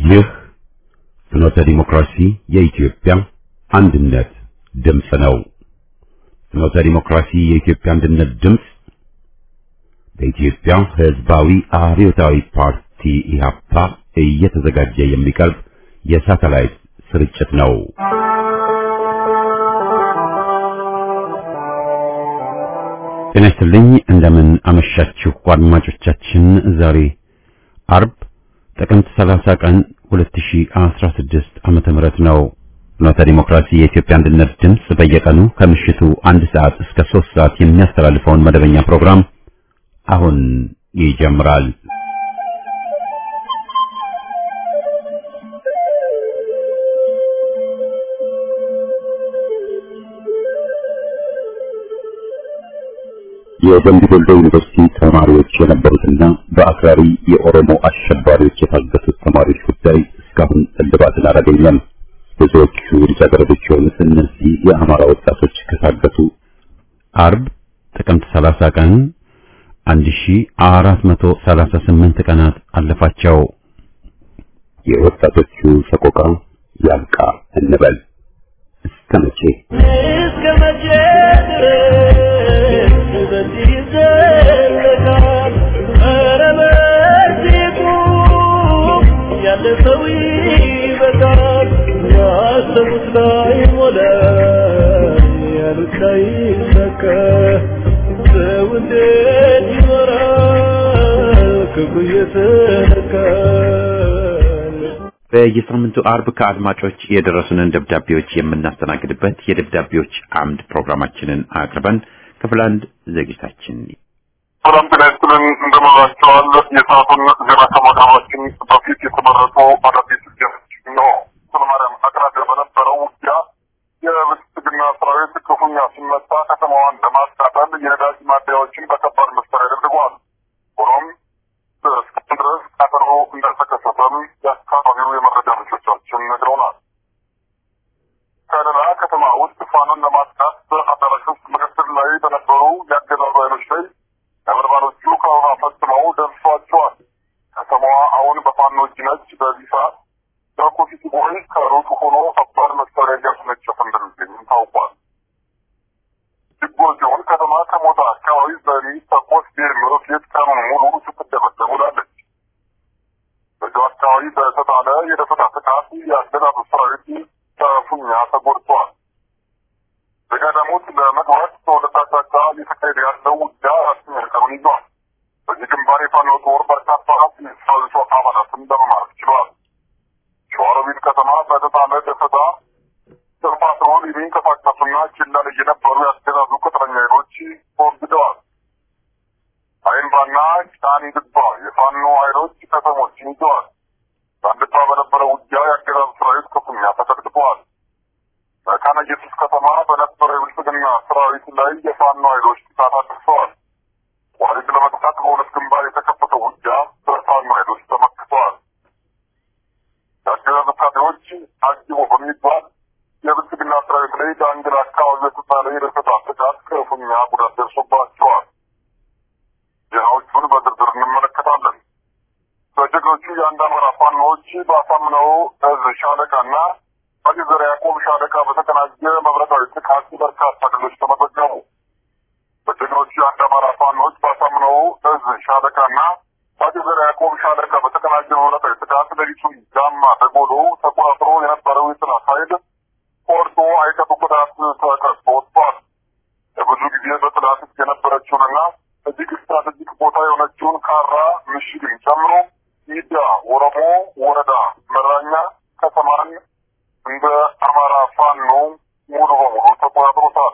ይህ ፍኖተ ዲሞክራሲ የኢትዮጵያ አንድነት ድምፅ ነው። ፍኖተ ዲሞክራሲ የኢትዮጵያ አንድነት ድምፅ በኢትዮጵያ ሕዝባዊ አብዮታዊ ፓርቲ ኢህአፓ እየተዘጋጀ የሚቀርብ የሳተላይት ስርጭት ነው። ጤና ይስጥልኝ። እንደምን አመሻችሁ አድማጮቻችን። ዛሬ አርብ ጥቅምት 30 ቀን 2016 ዓመተ ምህረት ነው። ፍኖተ ዲሞክራሲ የኢትዮጵያ አንድነት ድምፅ በየቀኑ ከምሽቱ አንድ ሰዓት እስከ ሶስት ሰዓት የሚያስተላልፈውን መደበኛ ፕሮግራም አሁን ይጀምራል። የደምቢ ዶሎ ዩኒቨርሲቲ ተማሪዎች የነበሩትና በአክራሪ የኦሮሞ አሸባሪዎች የታገቱት ተማሪዎች ጉዳይ እስካሁን እልባትን አላገኘም። ብዙዎቹ ልጃገረዶች የሆኑት እነዚህ የአማራ ወጣቶች ከታገቱ አርብ ጥቅምት 30 ቀን 1438 ቀናት አለፋቸው። የወጣቶቹ ሰቆቃ ያብቃ እንበል። እስከ መቼ እስከ መቼ ድረስ በዚህ ይዘለቃል? ኧረ በዚህ ቁም፣ ያለ ሰው ይበቃል። ያሰቡት ላይ ሞላ፣ ያሉት ላይ ሰከ ሰው እንዴት ይኖራል ክፉ እየተነካል? በየሳምንቱ አርብ ከአድማጮች የደረሱንን ደብዳቤዎች የምናስተናግድበት የደብዳቤዎች አምድ ፕሮግራማችንን አቅርበን ክፍል አንድ ዝግጅታችን ሰላም ጤና ይስጥልን እንደምንላቸዋል። የሰዓቱን ዜና ከማቅረባችን በፊት የተመረጡ አዳዲስ ዜናዎች ነው። ሰለማርያም አቅራቢያ በነበረው ውጊያ የብልጽግና ሰራዊት ክፉኛ ሲመታ ከተማዋን ለማቃጠል የነዳጅ ማደያዎችን በከባድ መሳሪያ ደብድቧል። ሆኖም እስካሁን ድረስ ቃጠሎ እንዳልተከሰተም የአካባቢው የመረጃ ምንጮቻችን ነግረውናል። ከሌላ ከተማ ውስጥ ፋኖን ለማጥቃት በአዳራሽ ውስጥ ምክትል ላይ በነበሩ የአገዛዙ ኃይሎች ላይ ነበልባሎቹ ከበባ ፈጽመው ደርሷቸዋል። ከተማዋ አሁን በፋኖ እጅ ነች። በዚህ ሰዓት በኮፊት ቦይ ከሩቅ ሆኖ ከባድ መሳሪያ እያስነጨፈ እንደሚገኝም ታውቋል። ድጎዚውን ከተማ ከሞታ አካባቢ በሚተኮስ ሮኬት ቀኑን ሙሉ ስትደበደብ ውላለች። በዚሁ አካባቢ በተጣለ የደፈጣ ጥቃት የአገዛዙ ሰራዊት ክፉኛ ተጎድቷል። በቀደሙት ለመግባት በሁለት አቅጣጫ እየተካሄደ ያለው ውጊያ አስር ቀኑን ይዟል። በዚህ ግንባር የፋኖ ጦር በርካታ የሰራዊቱ አባላትን ለመማረክ ችሏል። ሸዋሮቢት ከተማ በተጣለ ደፈጣ በፓትሮል የሚንቀሳቀሱና ችላ ላይ የነበሩ የአገዛዙ ቅጥረኛ ኃይሎች ተወግደዋል። አይምባና ጫኒ ድባ የፋኖ ኃይሎች ከተሞችን ይዘዋል። በአንድባ በነበረው ውጊያ የአገዛዙ ሰራዊት ክፉኛ ተቀጥቅጠዋል። በካነ ኢየሱስ ከተማ በነበረው የብልጽግና ሰራዊት ላይ የፋኖ ኃይሎች ጥቃት አድርሰዋል። ዋሪት ለመጥቃት በሁለት ግንባር የተከፈተው ውጊያ በፋኖ ኃይሎች ተመክተዋል። የአገዛዝ ወታደሮች አጅቦ በሚባል የብልጽግና ሰራዊት ላይ በአንግል አካባቢ የተጣለ የደፈጣ ጥቃት ክፉኛ ጉዳት ደርሶባቸዋል። ዜናዎቹን በዝርዝር እንመለከታለን። በጀግኖቹ የአንድ አማራ ፋኖዎች በአሳምነው እዝ ሻለቃና በጊዘር ያዕቆብ ሻለቃ በተቀናጀ መብረቃዊ ጥቃት በርካታ ድሎች ተመዘገቡ። በጀግኖቹ የአንድ አማራ ፋኖዎች በአሳምነው እዝ ሻለቃና በጊዘር ያዕቆብ ሻለቃ በተቀናጀ መብረቃዊ ጥቃት ሌሊቱን ጃማ ደጎሎ ተቆጣጥሮ የነበረው የጠላት ኃይል ቆርጦ አይቀጡ ጉዳት ተከስቶ ወጥቷል። ለብዙ ጊዜ በጠላት እጅ የነበረችውንና እጅግ ስትራቴጂክ ቦታ የሆነችውን ካራ ምሽግን ጨምሮ ሚዳ ወረሞ ወረዳ መራኛ ከተማን እንደ አማራ ፋኖ ሙሉ በሙሉ ተቆጣጥሮታል።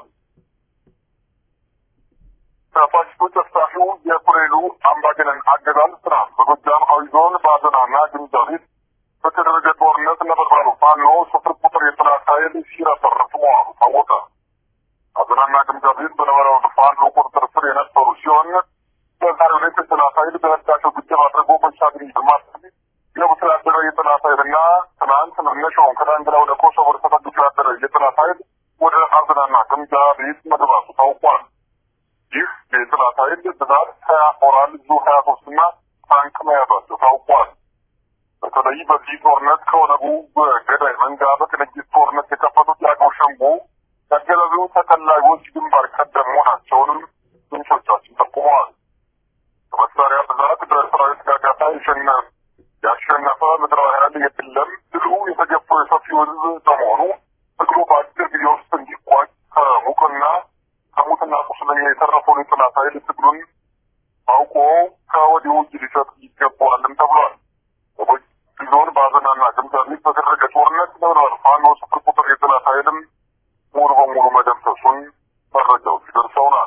ከፋሽስቶች አስታፊው የኮሎኔሉ አምባገነን አገዛዝ ስራ በጎጃም አዊ ዞን በአዘናና ግንጃቤት በተደረገ ጦርነት ነበልባሉ ፋኖ ስፍር ቁጥር የጠላት ኃይል ሲረሰርፍ መዋሉ ታወቀ። አዘናና ግንጃቤት በነበረው ፋኖ ቁጥጥር ስር የነበሩ ሲሆን በዛሬው ዕለት የጠላት ኃይል በህዳሴው ግድብ አድርጎ በሻግሪ በማድረግ የቡት ያደረ የጠላት ኃይልና ትናንት መነሻውን ከዳንግላ ወደ ኮሶቮር ተጠግቶ ያደረ የጠላት ኃይል ወደ አዘናና ግምጃ ቤት መግባቱ ታውቋል። ይህ የጠላት ኃይል ብዛት ሀያ ኦራል ዙ ሀያ ሶስት እና ታንክ መያዛቸው ታውቋል። በተለይ በዚህ ጦርነት ከኦነጉ በገዳይ መንጋ በቅንጅት ጦርነት የከፈቱት የአገው ሸንጎ ያገዛዙ ተከላዮች ግንባር ቀደም መሆናቸውንም ምንጮቻችን ጠቁመዋል። በመሳሪያ ብዛት በሰራዊት ጋጋታ የሸነ- ያሸነፈ ምድራዊ ኃይል የለም። ድሉ የተገፋው የሰፊው ሕዝብ በመሆኑ ትግሉ በአጭር ጊዜ ውስጥ እንዲቋጭ ከሙቅና ከሙትና ቁስለኛ የተረፈውን የጠላት ኃይል ትግሉን አውቆ ከወዲሁ እጅ ሊሰጥ ይገባዋልም ተብሏል። በጎጂ ዞን በአዘናና ግምዛቤት በተደረገ ጦርነት ለብለዋል ፋኖ ስፍር ቁጥር የጠላት ኃይልም ሙሉ በሙሉ መደምሰሱን መረጃዎች ደርሰውናል።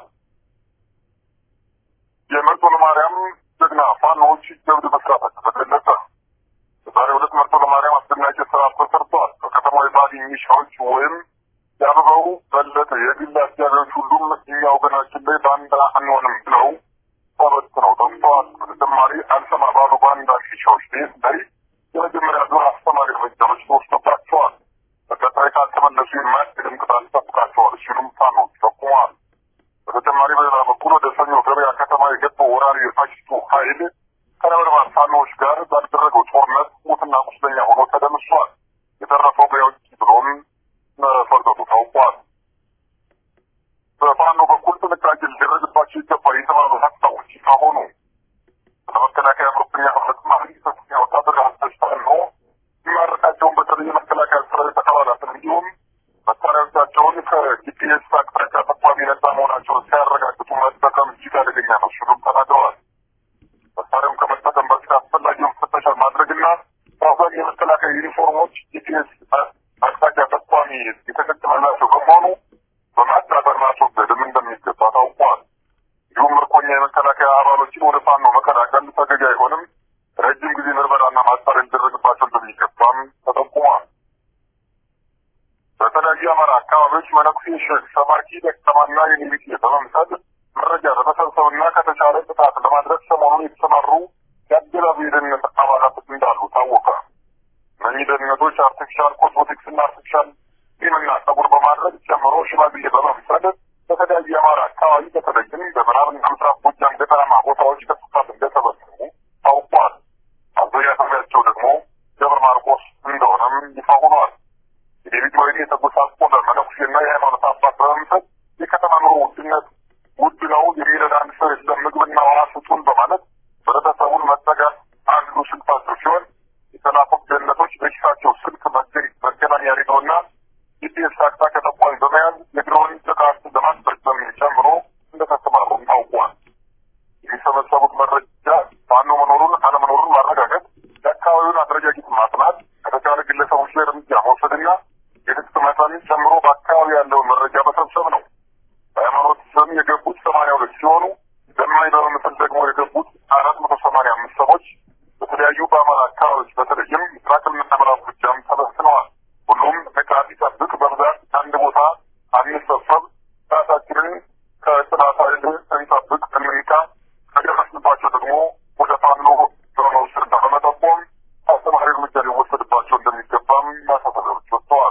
የመርጦ ለማርያም ጀግና ፋኖዎች ጀብድ መስራታቸው ተገለጸ። በዛሬው ዕለት መርጦ ለማርያም አስደናቂ ስራ ተሰርቷል። በከተማው የባህል ሚሻዎች ወይም የአበባው በለጠ የግል አጃቢዎች ሁሉም እኛ ወገናችን ላይ ባንዳ አንሆንም ብለው ተበትነው ጠፍተዋል። በተጨማሪ አልሰማ ባሉ ባንዳ ሚሻዎች ቤት ላይ የመጀመሪያ ዙር አስተማሪ እርምጃዎች ተወስዶባቸዋል። በቀጣይ ካልተመለሱ የማያስገድም ቅጣት ይጠብቃቸዋል ሲሉም ፋኖች ጠቁመዋል። በተጨማሪ በሌላ በኩል ወደ ሰኞ ገበያ ከተማ የገባው ወራሪ የፋሽስቱ ኃይል ከነበልባል ፋኖዎች ጋር ባደረገው ጦርነት ሙትና ቁስለኛ ሆኖ ተደምሷል። የተረፈው በውጭ ብሎም መፈርጠጡ ታውቋል። በፋኖ በኩል ጥንቃቄ ሊደረግባቸው ይገባል የተባሉ ሀሳቦች ካሆኑ ለመከላከያ ምርኮኛ በተጨማሪ ከፍተኛ ወታደራዊ አስተሳሰብ ነው የሚማርካቸውን በተለይ የመከላከያ ሰራዊት አባላትን እንዲሁም መሳሪያዎቻቸውን ከጂፒኤስ አቅጣጫ ጠቋሚ ነጻ መሆናቸውን ሲያረጋግጡ መጠቀም እጅግ አደገኛ ነው ሲሉም ተናግረዋል። መሳሪያውን ከመጠቀም በፊት አስፈላጊውን ፍተሻ ማድረግና ራሷን የመከላከያ ዩኒፎርሞች ጂፒኤስ አቅጣጫ ጠቋሚ የተገጠመላቸው በመሆኑ በማዳበር ማስወገድም እንደሚገባ ታውቋል። እንዲሁም ምርኮኛ የመከላከያ አባሎችን ወደ ፋኖ መቀላቀል ተገቢ አይሆንም፣ ረጅም ጊዜ ምርመራና ማጣሪያ ሊደረግባቸው እንደሚገባም ተጠቁሟል። በተለያዩ የአማራ አካባቢዎች መነኩሴ ሼክ ሰባኪ ደካማና የሚሊቴ በመምሰል መረጃ በመሰብሰብና ከተቻለ ጥቃት ለማድረስ ሰሞኑን የተሰማሩ የአገዛዙ የደህንነት አባላት እንዳሉ ታወቀ። እነዚህ ደህንነቶች አርቲፊሻል ኮስሞቲክስና አርቲፊሻል ጢምና ጸጉር በማድረግ ጨምሮ ሽማግሌ በመምሰል በተለያዩ የአማራ አካባቢ በተለይም በምዕራብና ምስራቅ ጎጃም ገጠራማ ቦታዎች በስፋት እንደተበተኑ ታውቋል። አብዛኛ ሰሚያቸው ደግሞ ደብረ ማርቆስ እንደሆነም ይፋ ሆኗል። የዴቪድ ወይን የተጎሳቆለ መነኩሴና የሃይማኖት አባት በመምሰል የከተማ ኑሮ ውድነት ውድ ነው የሚረዳ አንድ ሰው የለም ምግብና ውሃ ስጡን በማለት ህብረተሰቡን መጠጋት አንዱ ስልታቸው ሲሆን የተላኩት ደህንነቶች በኪሳቸው ስልክ መገናኛ ሬዲዮና ጂፒኤስ አቅጣጫ ጠቋሚ በመያዝ የድሮን ጥቃት ለማስፈጸም ጨምሮ እንደተሰማሩም ታውቋል። የሚሰበሰቡት መረጃ ፋኖ መኖሩን አለመኖሩን ማረጋገጥ፣ የአካባቢውን አደረጃጀት ማጥናት፣ ከተቻለ ግለሰቦች ላይ እርምጃ መውሰድና የትጥቅ መጠን ጨምሮ በአካባቢ ያለውን መረጃ መሰብሰብ ነው። በሃይማኖት ስም የገቡት ሰማንያ ሁለት ሲሆኑ ለማኝ በመምሰል ደግሞ የገቡት አራት መቶ ሰማንያ አምስት ሰዎች በተለያዩ በአማራ አካባቢዎች በተለይም ምስራቅና ምዕራብ ጎጃም ተበትነዋል። ሁሉም ንቃት ይጠብቅ፣ በብዛት አንድ ቦታ አንሰብሰብ፣ ራሳችንን ከጥላት ኃይል እንጠብቅ፣ እንንቃ፣ ከደረስንባቸው ደግሞ ወደ ፋኖ በመውሰድና በመጠቆም አስተማሪ እርምጃ ሊወሰድባቸው እንደሚገባም ማሳሰቢያዎች ወጥተዋል።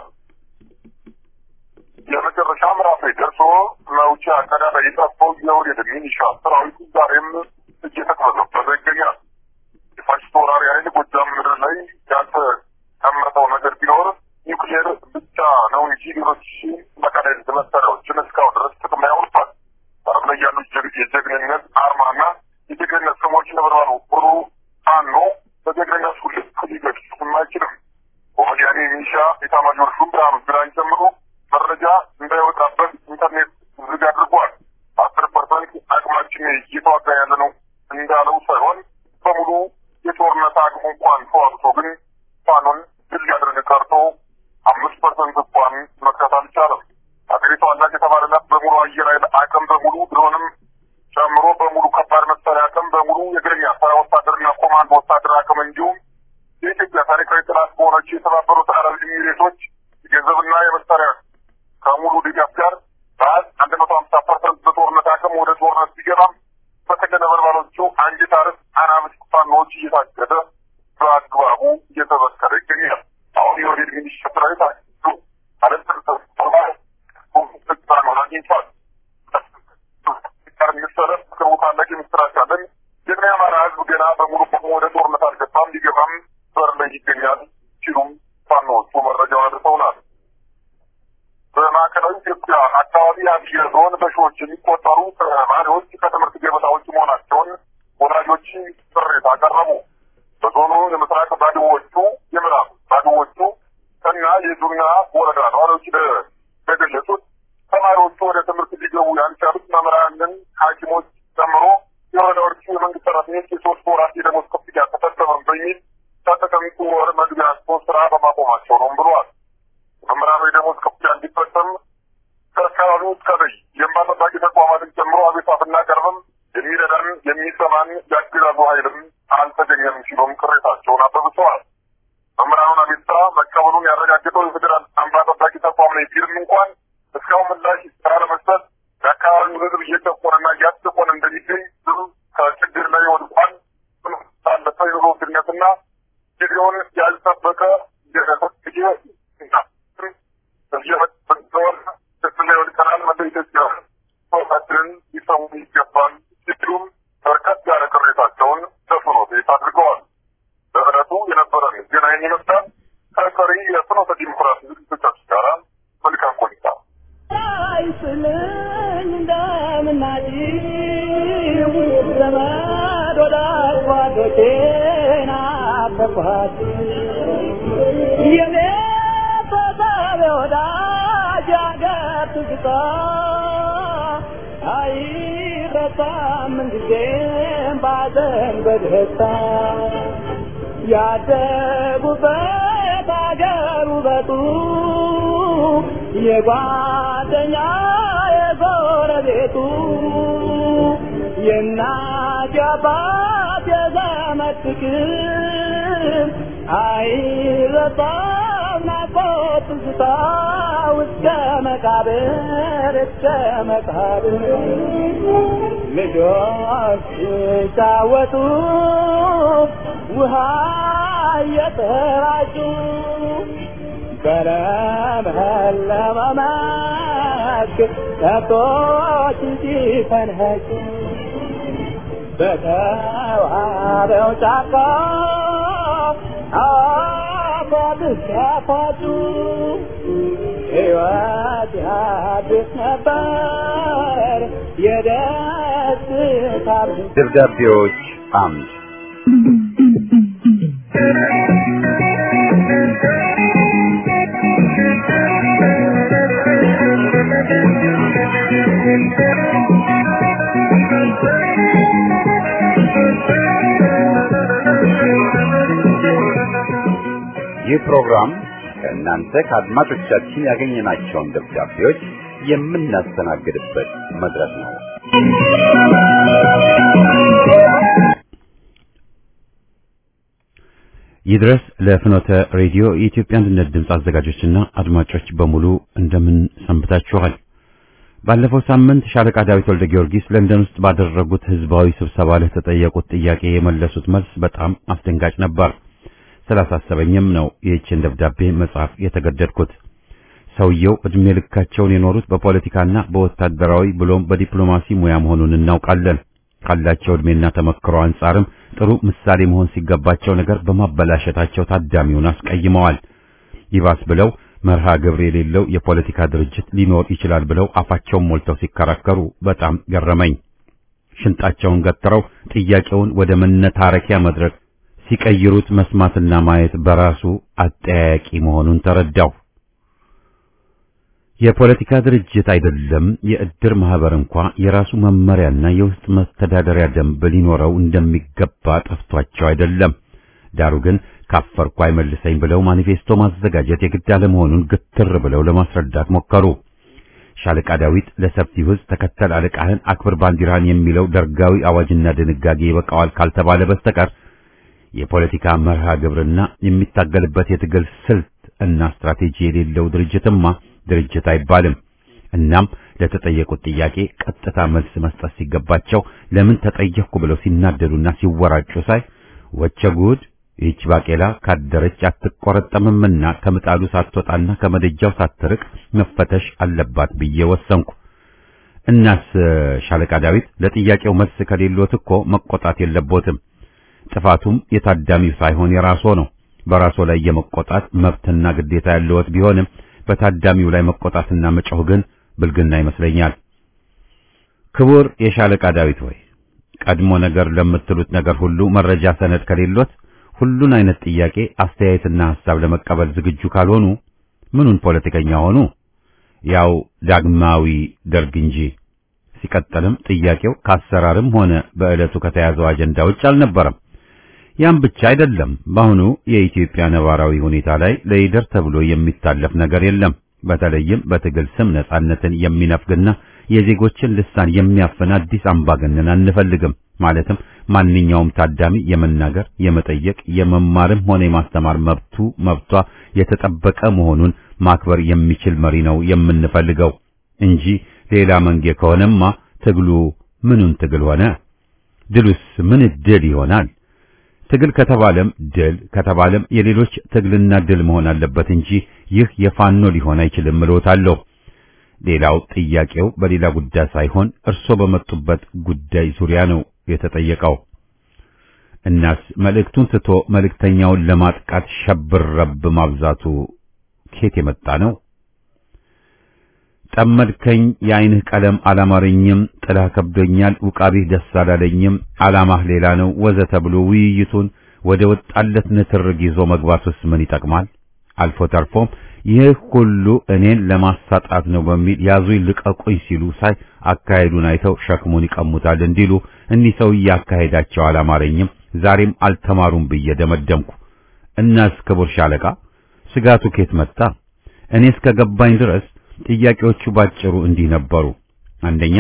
የመጨረሻ ምዕራፍ ላይ ደርሶ መውጫ ቀዳዳ የጠፋው የወዴድ ሚኒሻ ሰራዊት ዛሬም እየተቅበዘበዘ ይገኛል። የፋሽስት ወራሪ ኃይል ጎጃም ምድር ላይ ያልተቀመጠው ነገር ቢኖር ኒውክሌር ብቻ ነው እንጂ ሌሎች መካናይዝድ መሳሪያዎችን እስካሁን ድረስ ጥቅም ላይ አውሏል። በዓለም ላይ ያሉ የጀግንነት አርማና የጀግንነት ስሞች ነበርባሉ ሁሉ ፋኖ በጀግንነቱ ልክ ሊገልጹትም አይችልም። ወዲያኔ ሚኒሻ ኤታማዦር ሹም ብርሃኑ ጁላን ጨምሮ መረጃ እንዳይወጣበት ኢንተርኔት ዝግ አድርጓል። አስር ፐርሰንት አቅማችን እየተዋጋ ያለ ነው እንዳለው ሳይሆን በሙሉ የጦርነት አቅሙ እንኳን ተዋግቶ ግን ፋኖን ድል ሊያደርግ ቀርቶ አምስት ፐርሰንት እንኳን መክተት አልቻለም። ሀገሪቷ አላት የተባለላት በሙሉ አየር ኃይል አቅም በሙሉ ድሮንም ጨምሮ በሙሉ ከባድ መሳሪያ አቅም በሙሉ የእግረኛ ሰራ ወታደርና ኮማንዶ ወታደር አቅም እንዲሁም የኢትዮጵያ ታሪካዊ ጥላት በሆነችው የተባበሩት አረብ ኤሚሬቶች የገንዘብና የመሳሪያ ከሙሉ ድጋፍ ጋር በአዝ አንድ መቶ ሀምሳ ፐርሰንት በጦርነት አቅም ወደ ጦርነት ቢገባም በተገነ በርባሮቹ አንጅት አርስ አናብስት ፋኖዎች እየታገደ በአግባቡ እየተበከረ ይገኛል። አሁን የወዴድ ሚኒሻ ሰራዊት አሉ አለጥርተማ ስልጣኑን አግኝቷል። ጋር የሚሰረፍ ቅርቡ ታላቅ ምስራች አለን። ግን የአማራ ህዝብ ገና በሙሉ ቆሞ ወደ ጦርነት አልገባም። ሊገባም በር ላይ ላይ ይገኛል ሲሉም ፋኖዎቹ መረጃው አድርሰውናል። በማዕከላዊ ኢትዮጵያ አካባቢ አብየ ዞን በሺዎች የሚቆጠሩ ተማሪዎች ከትምህርት ገበታ ውጭ መሆናቸውን ወላጆች ቅሬታ አቀረቡ። በዞኑ የምስራቅ ባድዎቹ፣ የምዕራብ ባድዎቹ እና የዙና ወረዳ ነዋሪዎች እንደገለጹት ተማሪዎቹ ወደ ትምህርት ሊገቡ ያልቻሉት መምህራንን፣ ሐኪሞች ጨምሮ የወረዳዎቹ የመንግስት ሰራተኞች የሶስት ወራት የደሞዝ ክፍያ ተፈጸመም በሚል ከጥቅምት ወር መግቢያቸው ስራ በማቆማቸው ነው ብሏል። መምህራኑ የደሞዝ ክፍያ እንዲፈጸም ከአካባቢው እስከ በይ የእንባ ጠባቂ ተቋማትን ጨምሮ አቤቱታ ብናቀርብም የሚረዳን የሚሰማን የአገዛዙ ኃይልም አልተገኘም ሲሉም ቅሬታቸውን አበብሰዋል። መምህራኑን አቤቱታ መቀበሉን ያረጋገጠው የፌዴራል እንባ ጠባቂ ተቋም ነው ቢልም እንኳን እስካሁን ምላሽ ባለመስጠት የአካባቢው ሕዝብ እየጨቆነና እያስጨቆነ እንደሚገኝ ዝም ከችግር ላይ ወድቋል። ባለፈ የኑሮ ውድነትና ጊዜውን ያልጠበቀ የፈትጌ ላይ ወድቀናል። መለ ኢትዮጵያ ሰዎቻችንን ሊሰሙ ይገባል ሲሉም በርከት ያለ ቅሬታቸውን ለፍኖተ ቤት አድርገዋል። በዕለቱ የነበረን ዜና ይህን ይመስላል። ከቀሪ የፍኖተ ዲሞክራሲ ዝግጅቶቻችን ጋር መልካም ቆይታ። አይስልኝ እንደምናጭው ዘመድ ወዳጅ ጓዶቼን አፈኳት የኔ ተሳቢ ወዳጅ አገር ትዝታ አይረሳም ምንጊዜም ባዘን በደስታ ያደጉበት አገር ውበቱ የጓደኛ የጎረቤቱ የእናት የአባት የዘመድ ፍቅር አይረሳም ናፍቆት ትዝታ እስከ መቃብር እስከ መቃብር ልጆች ሲጫወቱ ውሃ እየተራጩ በለመለመ መስክ ከብቶች ሲፈንህጩ በተዋበው ጫካ አፏት ሲያፏጩ ሕይወት ያድስ ነበር የደስታ ደብዳቤዎች አምድ ይህ ፕሮግራም ከእናንተ ከአድማጮቻችን ያገኘናቸውን ደብዳቤዎች የምናስተናግድበት መድረክ ነው። ይድረስ ለፍኖተ ሬዲዮ የኢትዮጵያ አንድነት ድምፅ አዘጋጆችና አድማጮች በሙሉ እንደምን ሰንብታችኋል? ባለፈው ሳምንት ሻለቃ ዳዊት ወልደ ጊዮርጊስ ለንደን ውስጥ ባደረጉት ህዝባዊ ስብሰባ ለተጠየቁት ጥያቄ የመለሱት መልስ በጣም አስደንጋጭ ነበር። ስላሳሰበኝም ነው ይህችን ደብዳቤ መጻፍ የተገደድኩት። ሰውየው እድሜ ልካቸውን የኖሩት በፖለቲካና በወታደራዊ ብሎም በዲፕሎማሲ ሙያ መሆኑን እናውቃለን። ካላቸው እድሜና ተመክሮ አንጻርም ጥሩ ምሳሌ መሆን ሲገባቸው ነገር በማበላሸታቸው ታዳሚውን አስቀይመዋል። ይባስ ብለው መርሃ ግብር የሌለው የፖለቲካ ድርጅት ሊኖር ይችላል ብለው አፋቸውን ሞልተው ሲከራከሩ በጣም ገረመኝ። ሽንጣቸውን ገትረው ጥያቄውን ወደ መነታረኪያ መድረክ ሲቀይሩት መስማትና ማየት በራሱ አጠያያቂ መሆኑን ተረዳው። የፖለቲካ ድርጅት አይደለም የእድር ማህበር እንኳ የራሱ መመሪያና የውስጥ መተዳደሪያ ደንብ ሊኖረው እንደሚገባ ጠፍቷቸው አይደለም። ዳሩ ግን ካፈርኩ አይመልሰኝ ብለው ማኒፌስቶ ማዘጋጀት የግድ አለመሆኑን ግትር ብለው ለማስረዳት ሞከሩ። ሻለቃ ዳዊት ለሰፊው ሕዝብ ተከተል አለቃህን አክብር ባንዲራህን የሚለው ደርጋዊ አዋጅና ድንጋጌ ይበቃዋል ካልተባለ በስተቀር የፖለቲካ መርሃ ግብርና የሚታገልበት የትግል ስልት እና ስትራቴጂ የሌለው ድርጅትማ ድርጅት አይባልም። እናም ለተጠየቁት ጥያቄ ቀጥታ መልስ መስጠት ሲገባቸው ለምን ተጠየቅኩ ብለው ሲናደዱና ሲወራጩ ሳይ ወቸ ጉድ ይህች ባቄላ ካደረች አትቆረጠምምና ከምጣዱ ሳትወጣና ከመደጃው ሳትርቅ መፈተሽ አለባት ብዬ ወሰንኩ። እናስ ሻለቃ ዳዊት ለጥያቄው መልስ ከሌሎት እኮ መቆጣት የለቦትም። ጥፋቱም የታዳሚው ሳይሆን የራስዎ ነው። በራስዎ ላይ የመቆጣት መብትና ግዴታ ያለዎት ቢሆንም በታዳሚው ላይ መቆጣትና መጮህ ግን ብልግና ይመስለኛል። ክቡር የሻለቃ ዳዊት ሆይ ቀድሞ ነገር ለምትሉት ነገር ሁሉ መረጃ ሰነድ ከሌሎት ሁሉን አይነት ጥያቄ አስተያየትና ሐሳብ ለመቀበል ዝግጁ ካልሆኑ ምኑን ፖለቲከኛ ሆኑ? ያው ዳግማዊ ደርግ እንጂ። ሲቀጥልም ጥያቄው ከአሰራርም ሆነ በዕለቱ ከተያዘው አጀንዳ ውጭ አልነበረም። ያም ብቻ አይደለም። በአሁኑ የኢትዮጵያ ነባራዊ ሁኔታ ላይ ለይደር ተብሎ የሚታለፍ ነገር የለም። በተለይም በትግል ስም ነጻነትን የሚነፍግና የዜጎችን ልሳን የሚያፍን አዲስ አምባገነን አንፈልግም። ማለትም ማንኛውም ታዳሚ የመናገር፣ የመጠየቅ፣ የመማርም ሆነ የማስተማር መብቱ መብቷ የተጠበቀ መሆኑን ማክበር የሚችል መሪ ነው የምንፈልገው እንጂ ሌላ መንጌ ከሆነማ ትግሉ ምኑን ትግል ሆነ? ድሉስ ምን ድል ይሆናል? ትግል ከተባለም ድል ከተባለም የሌሎች ትግልና ድል መሆን አለበት እንጂ ይህ የፋኖ ሊሆን አይችልም እልዎታለሁ። ሌላው ጥያቄው በሌላ ጉዳይ ሳይሆን እርሶ በመጡበት ጉዳይ ዙሪያ ነው የተጠየቀው። እናስ መልእክቱን ትቶ መልእክተኛውን ለማጥቃት ሸብረብ ማብዛቱ ኬት የመጣ ነው? ጠመድከኝ የዓይንህ ቀለም አላማረኝም፣ ጥላህ ከብዶኛል፣ ውቃቢህ ደስ አላለኝም፣ ዓላማህ ሌላ ነው ወዘተ ብሎ ውይይቱን ወደ ወጣለት ንትርግ ይዞ መግባቱስ ምን ይጠቅማል? አልፎ ተርፎም ይህ ሁሉ እኔን ለማሳጣት ነው በሚል ያዙኝ ልቀቁኝ ሲሉ ሳይ አካሄዱን አይተው ሸክሙን ይቀሙታል እንዲሉ እኒህ ሰውዬ አካሄዳቸው አላማረኝም፣ ዛሬም አልተማሩም ብዬ ደመደምኩ። እናስ ክቡር ሻለቃ ስጋቱ ኬት መጣ? እኔ እስከ ገባኝ ድረስ ጥያቄዎቹ ባጭሩ እንዲህ ነበሩ። አንደኛ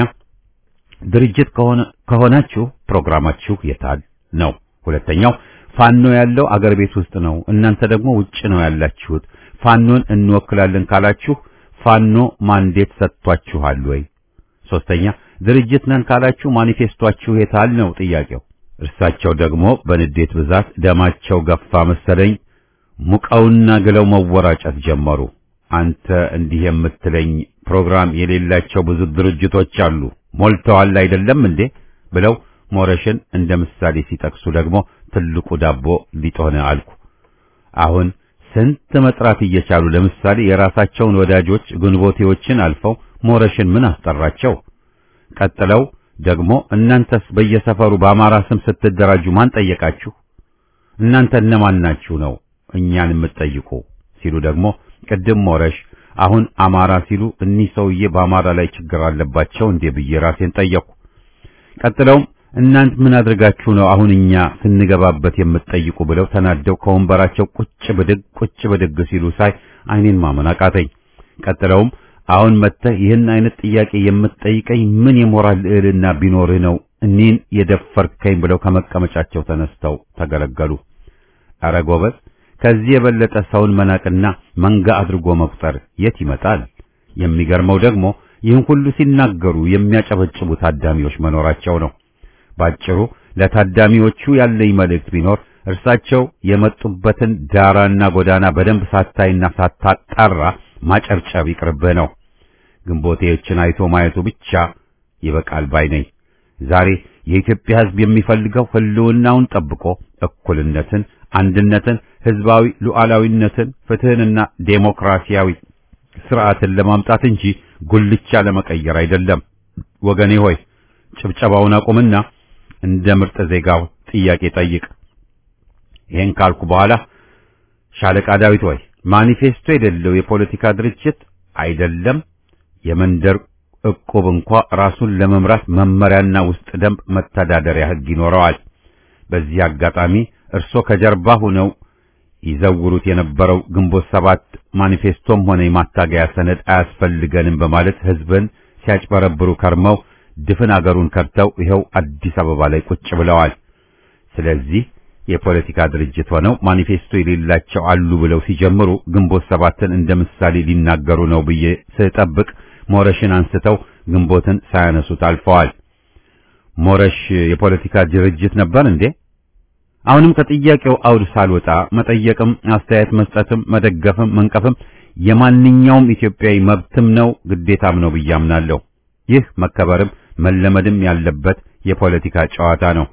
ድርጅት ከሆነ ከሆናችሁ ፕሮግራማችሁ የታል ነው። ሁለተኛው ፋኖ ያለው አገር ቤት ውስጥ ነው፣ እናንተ ደግሞ ውጭ ነው ያላችሁት። ፋኖን እንወክላለን ካላችሁ ፋኖ ማንዴት ሰጥቷችኋል ወይ? ሶስተኛ ድርጅት ነን ካላችሁ ማኒፌስቷችሁ የታል ነው ጥያቄው። እርሳቸው ደግሞ በንዴት ብዛት ደማቸው ገፋ መሰለኝ ሙቀውና ግለው መወራጨት ጀመሩ። አንተ እንዲህ የምትለኝ ፕሮግራም የሌላቸው ብዙ ድርጅቶች አሉ፣ ሞልተዋል አይደለም እንዴ? ብለው ሞረሽን እንደ ምሳሌ ሲጠቅሱ ደግሞ ትልቁ ዳቦ ሊጥ ሆነ አልኩ። አሁን ስንት መጥራት እየቻሉ ለምሳሌ የራሳቸውን ወዳጆች ግንቦቴዎችን አልፈው ሞረሽን ምን አስጠራቸው? ቀጥለው ደግሞ እናንተስ በየሰፈሩ በአማራ ስም ስትደራጁ ማን ጠየቃችሁ? እናንተ እነማን ናችሁ ነው እኛን የምትጠይቁ? ሲሉ ደግሞ ቅድም ሞረሽ አሁን አማራ ሲሉ እኒህ ሰውዬ በአማራ ላይ ችግር አለባቸው እንዴ ብዬ ራሴን ጠየቅኩ። ቀጥለውም እናንት ምን አድርጋችሁ ነው አሁን እኛ ስንገባበት የምትጠይቁ ብለው ተናደው ከወንበራቸው ቁጭ ብድግ ቁጭ ብድግ ሲሉ ሳይ ዓይኔን ማመን አቃተኝ። ቀጥለውም አሁን መጥተህ ይህን አይነት ጥያቄ የምትጠይቀኝ ምን የሞራል ልዕልና ቢኖርህ ነው እኔን የደፈርከኝ ብለው ከመቀመጫቸው ተነስተው ተገለገሉ። ኧረ ጎበዝ ከዚህ የበለጠ ሰውን መናቅና መንጋ አድርጎ መቁጠር የት ይመጣል? የሚገርመው ደግሞ ይህን ሁሉ ሲናገሩ የሚያጨበጭቡ ታዳሚዎች መኖራቸው ነው። ባጭሩ ለታዳሚዎቹ ያለኝ መልእክት ቢኖር እርሳቸው የመጡበትን ዳራና ጎዳና በደንብ ሳታይና ሳታጣራ ማጨብጨብ ይቅርብህ ነው። ግንቦቴዎችን አይቶ ማየቱ ብቻ ይበቃል ባይ ነኝ። ዛሬ የኢትዮጵያ ሕዝብ የሚፈልገው ሕልውናውን ጠብቆ እኩልነትን፣ አንድነትን፣ ሕዝባዊ ሉዓላዊነትን፣ ፍትህንና ዴሞክራሲያዊ ስርዓትን ለማምጣት እንጂ ጉልቻ ለመቀየር አይደለም። ወገኔ ሆይ ጭብጨባውን አቁምና እንደ ምርጥ ዜጋው ጥያቄ ጠይቅ። ይህን ካልኩ በኋላ ሻለቃ ዳዊት ሆይ ማኒፌስቶ የሌለው የፖለቲካ ድርጅት አይደለም የመንደር ዕቁብ እንኳ ራሱን ለመምራት መመሪያና ውስጥ ደንብ መተዳደሪያ ሕግ ይኖረዋል። በዚህ አጋጣሚ እርሶ ከጀርባ ሆነው ይዘውሩት የነበረው ግንቦት ሰባት ማኒፌስቶም ሆነ የማታገያ ሰነድ አያስፈልገንም በማለት ሕዝብን ሲያጭበረብሩ ከርመው ድፍን አገሩን ከርተው ይኸው አዲስ አበባ ላይ ቁጭ ብለዋል። ስለዚህ የፖለቲካ ድርጅት ሆነው ማኒፌስቶ የሌላቸው አሉ ብለው ሲጀምሩ ግንቦት ሰባትን እንደ ምሳሌ ሊናገሩ ነው ብዬ ስጠብቅ ሞረሽን አንስተው ግንቦትን ሳያነሱት አልፈዋል። ሞረሽ የፖለቲካ ድርጅት ነበር እንዴ? አሁንም ከጥያቄው አውድ ሳልወጣ መጠየቅም አስተያየት መስጠትም መደገፍም መንቀፍም የማንኛውም ኢትዮጵያዊ መብትም ነው ግዴታም ነው ብዬ አምናለሁ። ይህ መከበርም መለመድም ያለበት የፖለቲካ ጨዋታ ነው።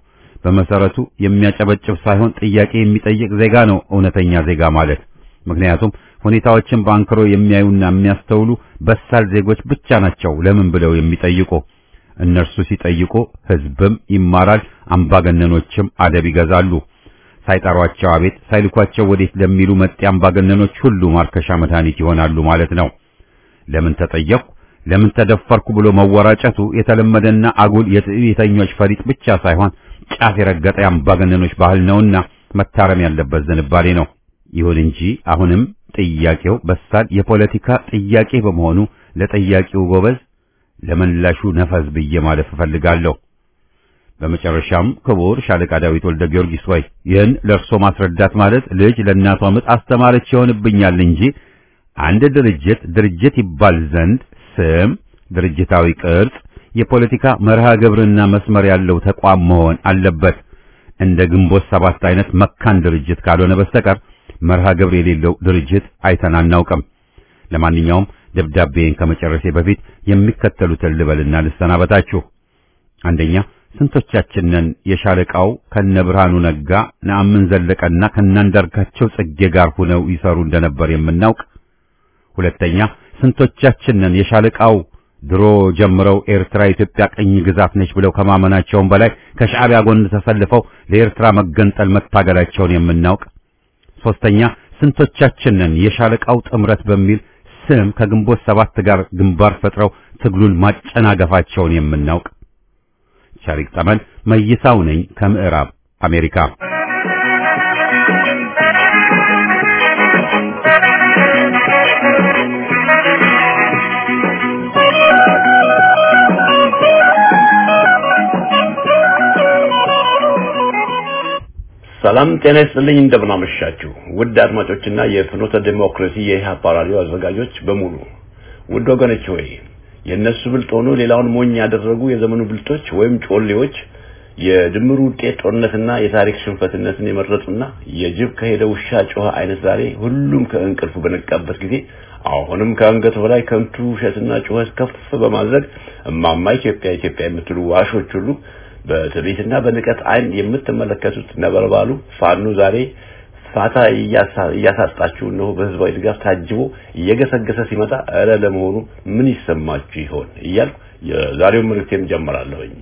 በመሰረቱ የሚያጨበጭብ ሳይሆን ጥያቄ የሚጠይቅ ዜጋ ነው እውነተኛ ዜጋ ማለት። ምክንያቱም ሁኔታዎችን በአንክሮ የሚያዩና የሚያስተውሉ በሳል ዜጎች ብቻ ናቸው ለምን ብለው የሚጠይቁ። እነርሱ ሲጠይቁ ህዝብም ይማራል፣ አምባገነኖችም አደብ ይገዛሉ። ሳይጠሯቸው አቤት ሳይልኳቸው ወዴት ለሚሉ መጤ አምባገነኖች ሁሉ ማርከሻ መድኃኒት ይሆናሉ ማለት ነው። ለምን ተጠየቅኩ፣ ለምን ተደፈርኩ ብሎ መወራጨቱ የተለመደና አጉል የትዕቢተኞች ፈሊጥ ብቻ ሳይሆን ጫፍ የረገጠ አምባገነኖች ባህል ነውና መታረም ያለበት ዝንባሌ ነው። ይሁን እንጂ አሁንም ጥያቄው በሳል የፖለቲካ ጥያቄ በመሆኑ ለጠያቂው ጎበዝ ለመላሹ ነፈዝ ብዬ ማለፍ እፈልጋለሁ። በመጨረሻም ክቡር ሻለቃ ዳዊት ወልደ ጊዮርጊስ ሆይ ይህን ለእርሶ ማስረዳት ማለት ልጅ ለእናቷ ምጥ አስተማረች ይሆንብኛል እንጂ አንድ ድርጅት ድርጅት ይባል ዘንድ ስም፣ ድርጅታዊ ቅርጽ፣ የፖለቲካ መርሃ ግብርና መስመር ያለው ተቋም መሆን አለበት። እንደ ግንቦት ሰባት አይነት መካን ድርጅት ካልሆነ በስተቀር መርሃ ግብር የሌለው ድርጅት አይተን አናውቅም። ለማንኛውም ደብዳቤን ከመጨረሴ በፊት የሚከተሉትን ልበልና ልሰናበታችሁ። አንደኛ ስንቶቻችንን የሻለቃው ከነብርሃኑ ነጋ ነአምን ዘለቀና ከናንዳርጋቸው ጽጌ ጋር ሆነው ይሰሩ እንደነበር የምናውቅ። ሁለተኛ ስንቶቻችንን የሻለቃው ድሮ ጀምረው ኤርትራ ኢትዮጵያ ቅኝ ግዛት ነች ብለው ከማመናቸውም በላይ ከሻዕቢያ ጎን ተሰልፈው ለኤርትራ መገንጠል መታገላቸውን የምናውቅ። ሶስተኛ ስንቶቻችንን የሻለቃው ጥምረት በሚል ስም ከግንቦት ሰባት ጋር ግንባር ፈጥረው ትግሉን ማጨናገፋቸውን የምናውቅ። ሸሪክ ጠመን መይሳው ነኝ ከምዕራብ አሜሪካ። ሰላም ጤና ይስጥልኝ። እንደምናመሻችሁ ውድ አድማጮችና የፍኖተ ዲሞክራሲ የኢህአፓ ራዲዮ አዘጋጆች በሙሉ ውድ ወገኖች ሆይ የእነሱ ብልጥ ሆኖ ሌላውን ሞኝ ያደረጉ የዘመኑ ብልጦች ወይም ጮሌዎች የድምሩ ውጤት ጦርነትና የታሪክ ሽንፈትነትን የመረጡና የጅብ ከሄደ ውሻ ጮኸ አይነት ዛሬ ሁሉም ከእንቅልፉ በነቃበት ጊዜ አሁንም ከአንገት በላይ ከንቱ ውሸትና ጩኸት ከፍ በማድረግ እማማ ኢትዮጵያ ኢትዮጵያ የምትሉ ዋሾች ሁሉ በትዕቢትና በንቀት አይን የምትመለከቱት ነበልባሉ ፋኖ ዛሬ ፋታ እያሳጣችሁ እነሆ በህዝባዊ ድጋፍ ታጅቦ እየገሰገሰ ሲመጣ እረ ለመሆኑ ምን ይሰማችሁ ይሆን እያልኩ የዛሬውን መልእክቴን ጀምራለሁኝ።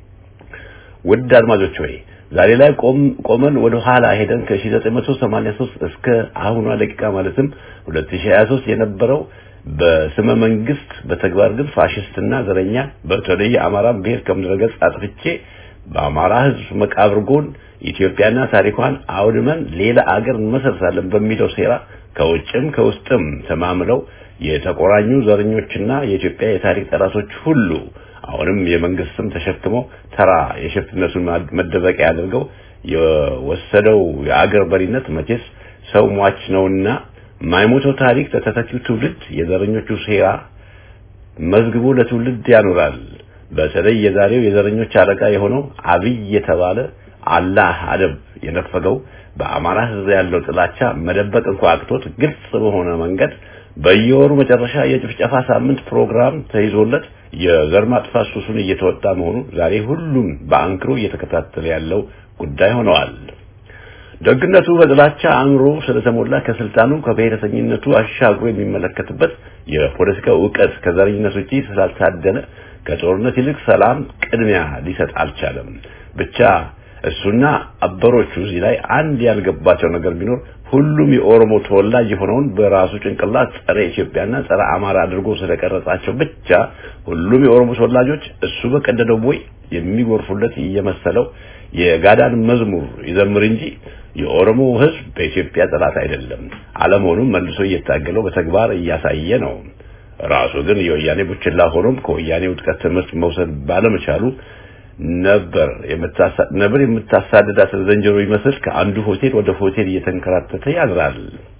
ውድ አድማጮች ሆይ ዛሬ ላይ ቆመን ወደ ኋላ ሄደን ከ1983 እስከ አሁኗ ደቂቃ ማለትም 2023 የነበረው በስመ መንግስት በተግባር ግን ፋሽስትና ዘረኛ በተለይ አማራን ብሔር ከምድረገጽ አጥፍቼ በአማራ ህዝብ መቃብር ጎን ኢትዮጵያና ታሪኳን አውድመን ሌላ አገር እንመሰርታለን በሚለው ሴራ ከውጭም ከውስጥም ተማምለው የተቆራኙ ዘረኞችና የኢትዮጵያ የታሪክ ጠላቶች ሁሉ አሁንም የመንግስት ስም ተሸክመው ተራ የሽፍትነቱን መደበቂያ አድርገው የወሰደው የአገር በሪነት መቼስ ሰው ሟች ነውና ማይሞተው ታሪክ ለተተኪው ትውልድ የዘረኞቹ ሴራ መዝግቦ ለትውልድ ያኖራል። በተለይ የዛሬው የዘረኞች አለቃ የሆነው አብይ የተባለ አላህ አደብ የነፈገው በአማራ ህዝብ ያለው ጥላቻ መደበቅ እንኳ አቅቶት ግልጽ በሆነ መንገድ በየወሩ መጨረሻ የጭፍጨፋ ሳምንት ፕሮግራም ተይዞለት የዘር ማጥፋት ሱሱን እየተወጣ መሆኑ ዛሬ ሁሉም በአንክሮ እየተከታተለ ያለው ጉዳይ ሆነዋል። ደግነቱ በጥላቻ አእምሮ ስለተሞላ ከስልጣኑ ከብሔረተኝነቱ አሻግሮ የሚመለከትበት የፖለቲካ እውቀት ከዘረኝነት ውጪ ስላልታደለ ከጦርነት ይልቅ ሰላም ቅድሚያ ሊሰጥ አልቻለም። ብቻ እሱና አበሮቹ እዚህ ላይ አንድ ያልገባቸው ነገር ቢኖር ሁሉም የኦሮሞ ተወላጅ የሆነውን በራሱ ጭንቅላት ጸረ ኢትዮጵያና ጸረ አማራ አድርጎ ስለቀረጻቸው ብቻ ሁሉም የኦሮሞ ተወላጆች እሱ በቀደደው ቦይ የሚጎርፉለት እየመሰለው የጋዳን መዝሙር ይዘምር እንጂ የኦሮሞ ሕዝብ በኢትዮጵያ ጠላት አይደለም። አለመሆኑም መልሶ እየታገለው በተግባር እያሳየ ነው። ራሱ ግን የወያኔ ቡችላ ሆኖም ከወያኔ ውጥቀት ትምህርት መውሰድ ባለመቻሉ ነበር ነበር የምታሳድዳትን ዝንጀሮ ይመስል ከአንዱ ሆቴል ወደ ሆቴል እየተንከራተተ ያድራል።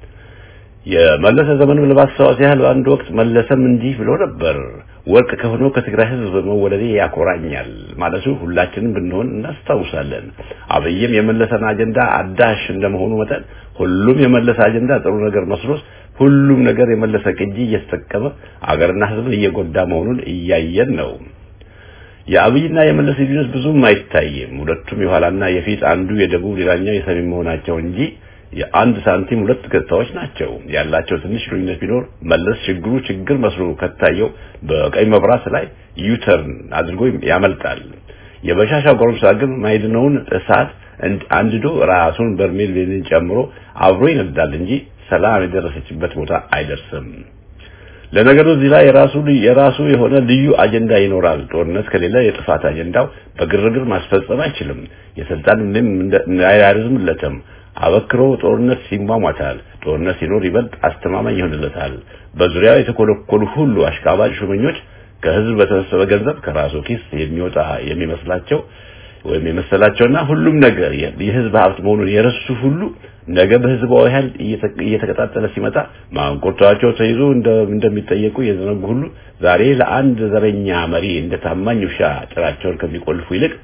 የመለሰ ዘመን ለማስታወስ ያህል በአንድ ወቅት መለሰም እንዲህ ብሎ ነበር። ወርቅ ከሆነው ከትግራይ ህዝብ መወለዴ ያኮራኛል ማለቱ ሁላችንም ብንሆን እናስታውሳለን። አብይም የመለሰን አጀንዳ አዳሽ እንደመሆኑ መጠን ሁሉም የመለሰ አጀንዳ ጥሩ ነገር መስሎት ሁሉም ነገር የመለሰ ቅጂ እየተጠቀመ አገርና ህዝብን እየጎዳ መሆኑን እያየን ነው። የአብይና የመለስ ልዩነት ብዙም አይታይም። ሁለቱም የኋላና የፊት አንዱ የደቡብ ሌላኛው የሰሜን መሆናቸው እንጂ የአንድ ሳንቲም ሁለት ገጽታዎች ናቸው። ያላቸው ትንሽ ልዩነት ቢኖር መለስ ችግሩ ችግር መስሎ ከታየው በቀይ መብራት ላይ ዩተርን አድርጎ ያመልጣል። የበሻሻ ጎረምሳ ግን ማይድነውን እሳት አንድዶ ራሱን በርሜል ቤንዚን ጨምሮ አብሮ ይነዳል እንጂ ሰላም የደረሰችበት ቦታ አይደርስም። ለነገሩ እዚህ ላይ የራሱ የራሱ የሆነ ልዩ አጀንዳ ይኖራል። ጦርነት ከሌለ የጥፋት አጀንዳው በግርግር ማስፈጸም አይችልም። የስልጣን ምንም እንዳያርዝምለትም አበክሮ ጦርነት ሲሟሟታል። ጦርነት ሲኖር ይበልጥ አስተማማኝ ይሆንለታል። በዙሪያው የተኮለኮሉ ሁሉ አሽቃባጭ ሹመኞች ከህዝብ በተሰበሰበ ገንዘብ ከራሱ ኪስ የሚወጣ የሚመስላቸው ወይም የመሰላቸውና ሁሉም ነገር የህዝብ ሀብት መሆኑን የረሱ ሁሉ ነገ በህዝባዊ ኃይል እየተቀጣጠለ ሲመጣ ማንቆርቷቸው ተይዞ እንደሚጠየቁ የዘነጉ ሁሉ ዛሬ ለአንድ ዘረኛ መሪ እንደ ታማኝ ውሻ ጭራቸውን ከሚቆልፉ ይልቅ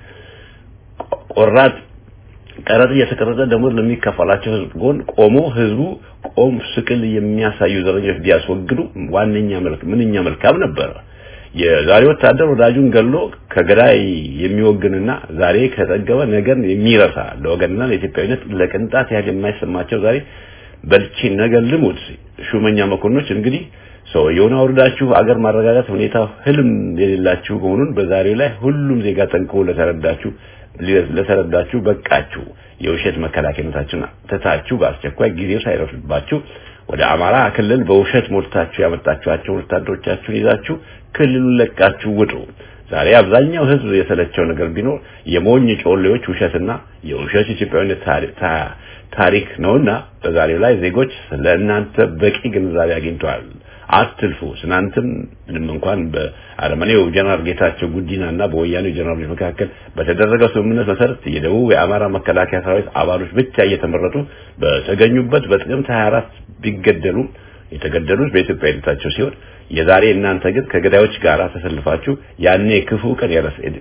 ቆራጥ ቀረጥ እየተቀረጠ ደሞዝ ለሚከፈላቸው ህዝብ ጎን ቆሞ ህዝቡ ቆም ስቅል የሚያሳዩ ዘረኞች ቢያስወግዱ ዋነኛ መልክ ምንኛ መልካም ነበር። የዛሬ ወታደር ወዳጁን ገሎ ከገዳይ የሚወግንና ዛሬ ከጠገበ ነገን የሚረሳ ለወገንና ለኢትዮጵያዊነት ለቅንጣት ያህል የማይሰማቸው ዛሬ በልቼ ነገር ልሙት ሹመኛ መኮንኖች እንግዲህ ሰውየውን አውርዳችሁ አገር ማረጋጋት ሁኔታ ህልም የሌላችሁ መሆኑን በዛሬው ላይ ሁሉም ዜጋ ጠንቅቆ ለተረዳችሁ ለተረዳችሁ በቃችሁ። የውሸት መከላከያነታችሁን ትታችሁ በአስቸኳይ ጊዜው ሳይረፍድባችሁ ወደ አማራ ክልል በውሸት ሞልታችሁ ያመጣችኋቸውን ወታደሮቻችሁን ይዛችሁ ክልሉን ለቃችሁ ውጡ። ዛሬ አብዛኛው ህዝብ የሰለቸው ነገር ቢኖር የሞኝ ጮሌዎች ውሸትና የውሸት ኢትዮጵያዊነት ታሪክ ነውና በዛሬው ላይ ዜጎች ለእናንተ በቂ ግንዛቤ አግኝተዋል። አትልፉ። ትናንትም ምንም እንኳን በአረመኔው ጀነራል ጌታቸው ጉዲናና በወያኔው ጀነራሎች መካከል በተደረገው ስምምነት መሰረት የደቡብ የአማራ መከላከያ ሰራዊት አባሎች ብቻ እየተመረጡ በተገኙበት በጥቅምት 24 ቢገደሉም የተገደሉት በኢትዮጵያዊነታቸው ሲሆን የዛሬ እናንተ ግን ከገዳዮች ጋር ተሰልፋችሁ ያኔ ክፉ ቀን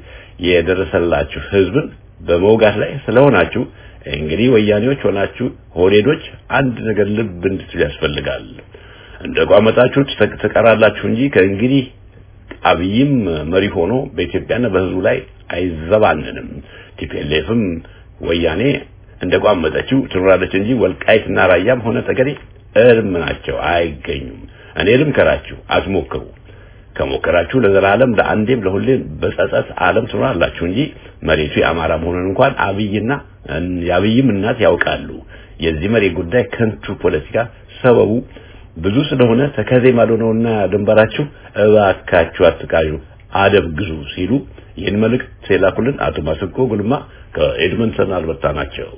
የደረሰላችሁ ህዝብን በመውጋት ላይ ስለሆናችሁ እንግዲህ ወያኔዎች ሆናችሁ ሆዴዶች አንድ ነገር ልብ እንድትሉ ያስፈልጋል። እንደ ቋመጣችሁ ትቀራላችሁ እንጂ ከእንግዲህ አብይም መሪ ሆኖ በኢትዮጵያና በህዝቡ ላይ አይዘባንንም። ቲፒኤልኤፍም ወያኔ እንደ ቋመጠችው ትኖራለች እንጂ ወልቃይትና ራያም ሆነ ጠገዴ እርም ናቸው፣ አይገኙም። እኔ ልምከራችሁ፣ አትሞክሩ። ከሞከራችሁ ለዘላለም ለአንዴም ለሁሌም በጸጸት ዓለም ትኖራላችሁ እንጂ መሬቱ የአማራ መሆኑን እንኳን አብይና የአብይም እናት ያውቃሉ። የዚህ መሬት ጉዳይ ከንቱ ፖለቲካ ሰበቡ ብዙ ስለሆነ ተከዜ ማዶ ነውና ድንበራችሁ እባካችሁ አትቃዡ፣ አደብ ግዙ ሲሉ ይህን መልእክት የላኩልን አቶ ማስኮ ጉልማ ከኤድመንተን አልበርታ ናቸው።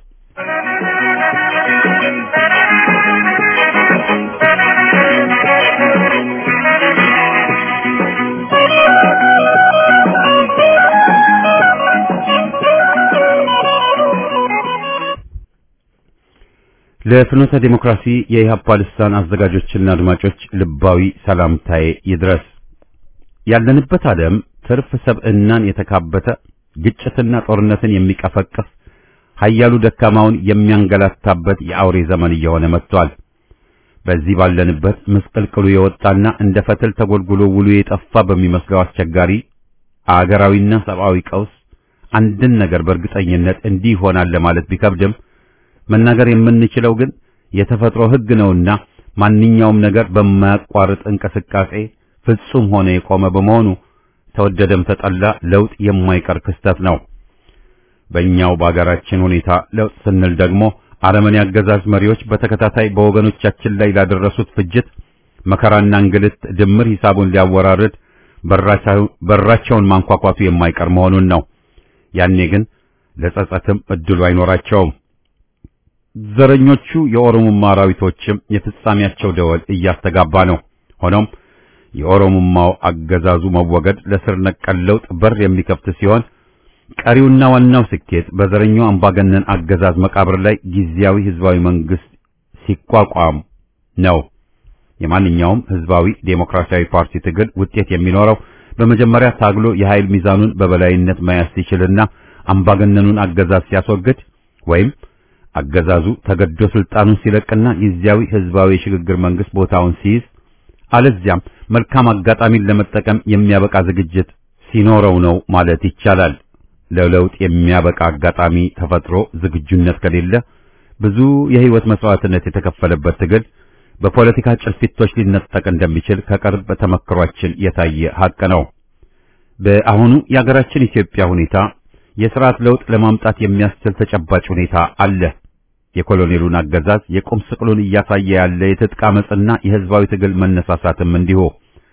ለፍኖተ ዲሞክራሲ የኢህአፓ ልሳን አዘጋጆችና አድማጮች ልባዊ ሰላምታዬ ይድረስ። ያለንበት ዓለም ትርፍ ሰብዕናን የተካበተ ግጭትና ጦርነትን የሚቀፈቅፍ ኃያሉ ደካማውን የሚያንገላታበት የአውሬ ዘመን እየሆነ መጥቷል። በዚህ ባለንበት ምስቅልቅሉ የወጣና እንደ ፈትል ተጎልጉሎ ውሉ የጠፋ በሚመስለው አስቸጋሪ አገራዊና ሰብአዊ ቀውስ አንድን ነገር በእርግጠኝነት እንዲህ ይሆናል ለማለት ቢከብድም መናገር የምንችለው ግን የተፈጥሮ ሕግ ነውና ማንኛውም ነገር በማያቋርጥ እንቅስቃሴ ፍጹም ሆነ የቆመ በመሆኑ ተወደደም ተጠላ ለውጥ የማይቀር ክስተት ነው። በእኛው በአገራችን ሁኔታ ለውጥ ስንል ደግሞ አረመኔ አገዛዝ መሪዎች በተከታታይ በወገኖቻችን ላይ ላደረሱት ፍጅት፣ መከራና እንግልት ድምር ሂሳቡን ሊያወራርድ በራቸውን ማንኳኳቱ የማይቀር መሆኑን ነው። ያኔ ግን ለጸጸትም እድሉ አይኖራቸውም። ዘረኞቹ የኦሮሞማ አራዊቶችም የፍጻሜያቸው ደወል እያስተጋባ ነው። ሆኖም የኦሮሞማው አገዛዙ መወገድ ለስር ነቀል ለውጥ በር የሚከፍት ሲሆን ቀሪውና ዋናው ስኬት በዘረኛው አምባገነን አገዛዝ መቃብር ላይ ጊዜያዊ ህዝባዊ መንግስት ሲቋቋም ነው። የማንኛውም ህዝባዊ ዴሞክራሲያዊ ፓርቲ ትግል ውጤት የሚኖረው በመጀመሪያ ታግሎ የኃይል ሚዛኑን በበላይነት መያዝ ሲችልና አምባገነኑን አገዛዝ ሲያስወግድ ወይም አገዛዙ ተገዶ ስልጣኑን ሲለቅና ጊዜያዊ ህዝባዊ የሽግግር መንግስት ቦታውን ሲይዝ አለዚያም መልካም አጋጣሚን ለመጠቀም የሚያበቃ ዝግጅት ሲኖረው ነው ማለት ይቻላል። ለለውጥ የሚያበቃ አጋጣሚ ተፈጥሮ ዝግጁነት ከሌለ ብዙ የህይወት መስዋዕትነት የተከፈለበት ትግል በፖለቲካ ጭልፊቶች ሊነጠቅ እንደሚችል ከቅርብ ተመክሯችን የታየ ሀቅ ነው። በአሁኑ የሀገራችን ኢትዮጵያ ሁኔታ የስርዓት ለውጥ ለማምጣት የሚያስችል ተጨባጭ ሁኔታ አለ። የኮሎኔሉን አገዛዝ የቁም ስቅሉን እያሳየ ያለ የትጥቅ አመጽና የህዝባዊ ትግል መነሳሳትም እንዲሁ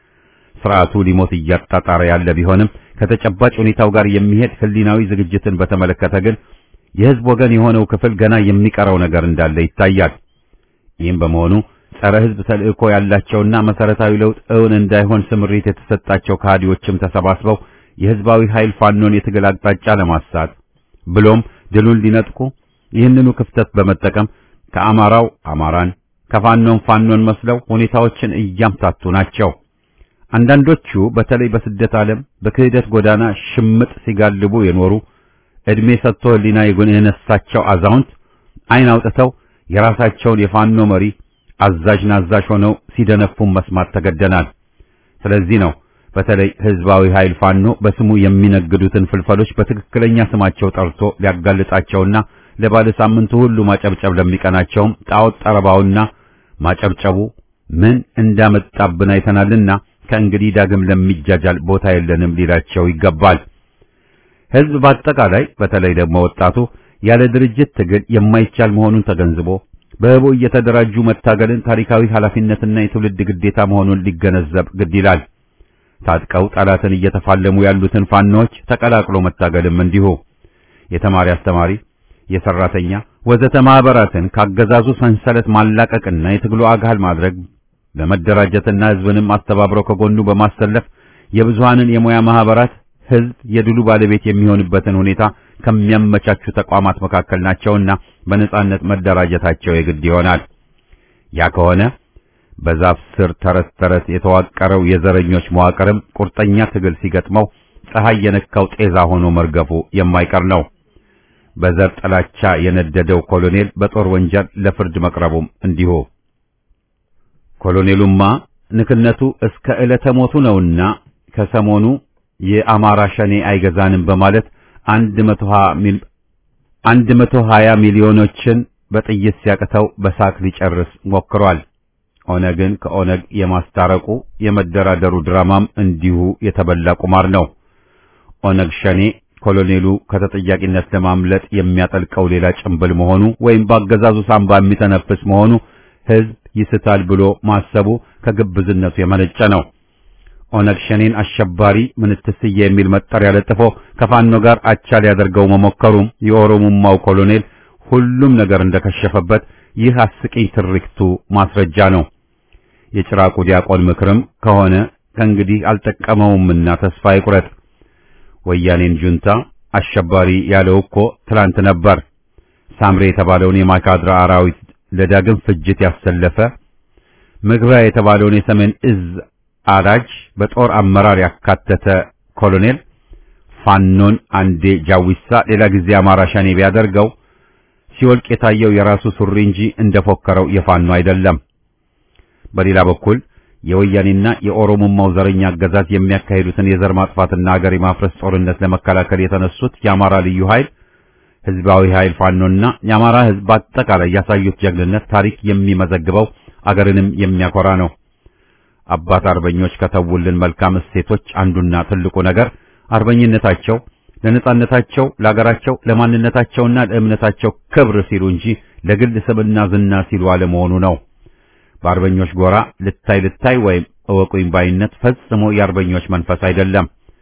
ስርዓቱ ሊሞት እያጣጣረ ያለ ቢሆንም ከተጨባጭ ሁኔታው ጋር የሚሄድ ህሊናዊ ዝግጅትን በተመለከተ ግን የህዝብ ወገን የሆነው ክፍል ገና የሚቀረው ነገር እንዳለ ይታያል። ይህም በመሆኑ ጸረ ህዝብ ተልእኮ ያላቸውና መሰረታዊ ለውጥ እውን እንዳይሆን ስምሪት የተሰጣቸው ከሃዲዎችም ተሰባስበው የህዝባዊ ኃይል ፋኖን የትግል አቅጣጫ ለማሳት ብሎም ድሉን ሊነጥቁ ይህንኑ ክፍተት በመጠቀም ከአማራው አማራን ከፋኖን ፋኖን መስለው ሁኔታዎችን እያምታቱ ናቸው። አንዳንዶቹ በተለይ በስደት ዓለም በክህደት ጎዳና ሽምጥ ሲጋልቡ የኖሩ እድሜ ሰጥቶ ህሊና የነሳቸው አዛውንት አይን አውጥተው የራሳቸውን የፋኖ መሪ አዛዥ ናዛዥ ሆነው ሲደነፉም መስማት ተገደናል። ስለዚህ ነው በተለይ ህዝባዊ ኃይል ፋኖ በስሙ የሚነግዱትን ፍልፈሎች በትክክለኛ ስማቸው ጠርቶ ሊያጋልጣቸውና ለባለ ሳምንቱ ሁሉ ማጨብጨብ ለሚቀናቸውም ጣዖት ጠረባውና ማጨብጨቡ ምን እንዳመጣብን አይተናልና ከእንግዲህ ዳግም ለሚጃጃል ቦታ የለንም ሊላቸው ይገባል። ህዝብ በአጠቃላይ በተለይ ደግሞ ወጣቱ ያለ ድርጅት ትግል የማይቻል መሆኑን ተገንዝቦ በህቡ እየተደራጁ መታገልን ታሪካዊ ኃላፊነትና የትውልድ ግዴታ መሆኑን ሊገነዘብ ግድ ይላል። ታጥቀው ጠላትን እየተፋለሙ ያሉትን ፋኖች ተቀላቅሎ መታገልም እንዲሁ የተማሪ አስተማሪ፣ የሰራተኛ ወዘተ ማህበራትን ካገዛዙ ሰንሰለት ማላቀቅና የትግሉ አካል ማድረግ በመደራጀትና ህዝብንም አስተባብረው ከጎኑ በማሰለፍ የብዙሃንን የሙያ ማህበራት ህዝብ የድሉ ባለቤት የሚሆንበትን ሁኔታ ከሚያመቻቹ ተቋማት መካከል ናቸውና በነጻነት መደራጀታቸው የግድ ይሆናል። ያ ከሆነ በዛፍ ስር ተረት ተረት የተዋቀረው የዘረኞች መዋቅርም ቁርጠኛ ትግል ሲገጥመው ፀሐይ የነካው ጤዛ ሆኖ መርገፉ የማይቀር ነው። በዘር ጥላቻ የነደደው ኮሎኔል በጦር ወንጀል ለፍርድ መቅረቡም እንዲሁ። ኮሎኔሉማ ንክነቱ እስከ ዕለተ ሞቱ ነውና ከሰሞኑ የአማራ ሸኔ አይገዛንም በማለት አንድ መቶ ሀያ ሚሊዮኖችን በጥይት ሲያቅተው በሳቅ ሊጨርስ ሞክሯል። ኦነግን ከኦነግ የማስታረቁ የመደራደሩ ድራማም እንዲሁ የተበላ ቁማር ነው። ኦነግ ሸኔ ኮሎኔሉ ከተጠያቂነት ለማምለጥ የሚያጠልቀው ሌላ ጭንብል መሆኑ ወይም በአገዛዙ ሳንባ የሚተነፍስ መሆኑ ህዝብ ይስታል ብሎ ማሰቡ ከግብዝነቱ የመነጨ ነው። ኦነግ ሸኔን አሸባሪ ምንትስዬ የሚል መጠሪያ ለጥፎ ከፋኖ ጋር አቻ ሊያደርገው መሞከሩም የኦሮሞማው ኮሎኔል ሁሉም ነገር እንደከሸፈበት ይህ አስቂኝ ትርክቱ ማስረጃ ነው። የጭራቁ ዲያቆን ምክርም ከሆነ ከእንግዲህ አልጠቀመውምና ተስፋ ይቁረጥ። ወያኔን ጁንታ አሸባሪ ያለው እኮ ትላንት ነበር። ሳምሬ የተባለውን የማካድራ አራዊት ለዳግም ፍጅት ያሰለፈ ምግባ የተባለውን የሰሜን እዝ አራጅ በጦር አመራር ያካተተ ኮሎኔል ፋኖን አንዴ ጃዊሳ ሌላ ጊዜ አማራ ሸኔ ቢያደርገው ሲወልቅ የታየው የራሱ ሱሪ እንጂ እንደፎከረው የፋኖ አይደለም። በሌላ በኩል የወያኔና የኦሮሞማው ዘረኛ አገዛዝ የሚያካሂዱትን የዘር ማጥፋትና አገር የማፍረስ ጦርነት ለመከላከል የተነሱት የአማራ ልዩ ኃይል ህዝባዊ ኃይል ፋኖና የአማራ ህዝብ በአጠቃላይ ያሳዩት ጀግንነት ታሪክ የሚመዘግበው አገርንም የሚያኮራ ነው። አባት አርበኞች ከተውልን መልካም እሴቶች አንዱና ትልቁ ነገር አርበኝነታቸው ለነጻነታቸው፣ ለአገራቸው፣ ለማንነታቸውና ለእምነታቸው ክብር ሲሉ እንጂ ለግል ስምና ዝና ሲሉ አለመሆኑ ነው። በአርበኞች ጎራ ልታይ ልታይ ወይም እወቁኝ ባይነት ፈጽሞ የአርበኞች መንፈስ አይደለም።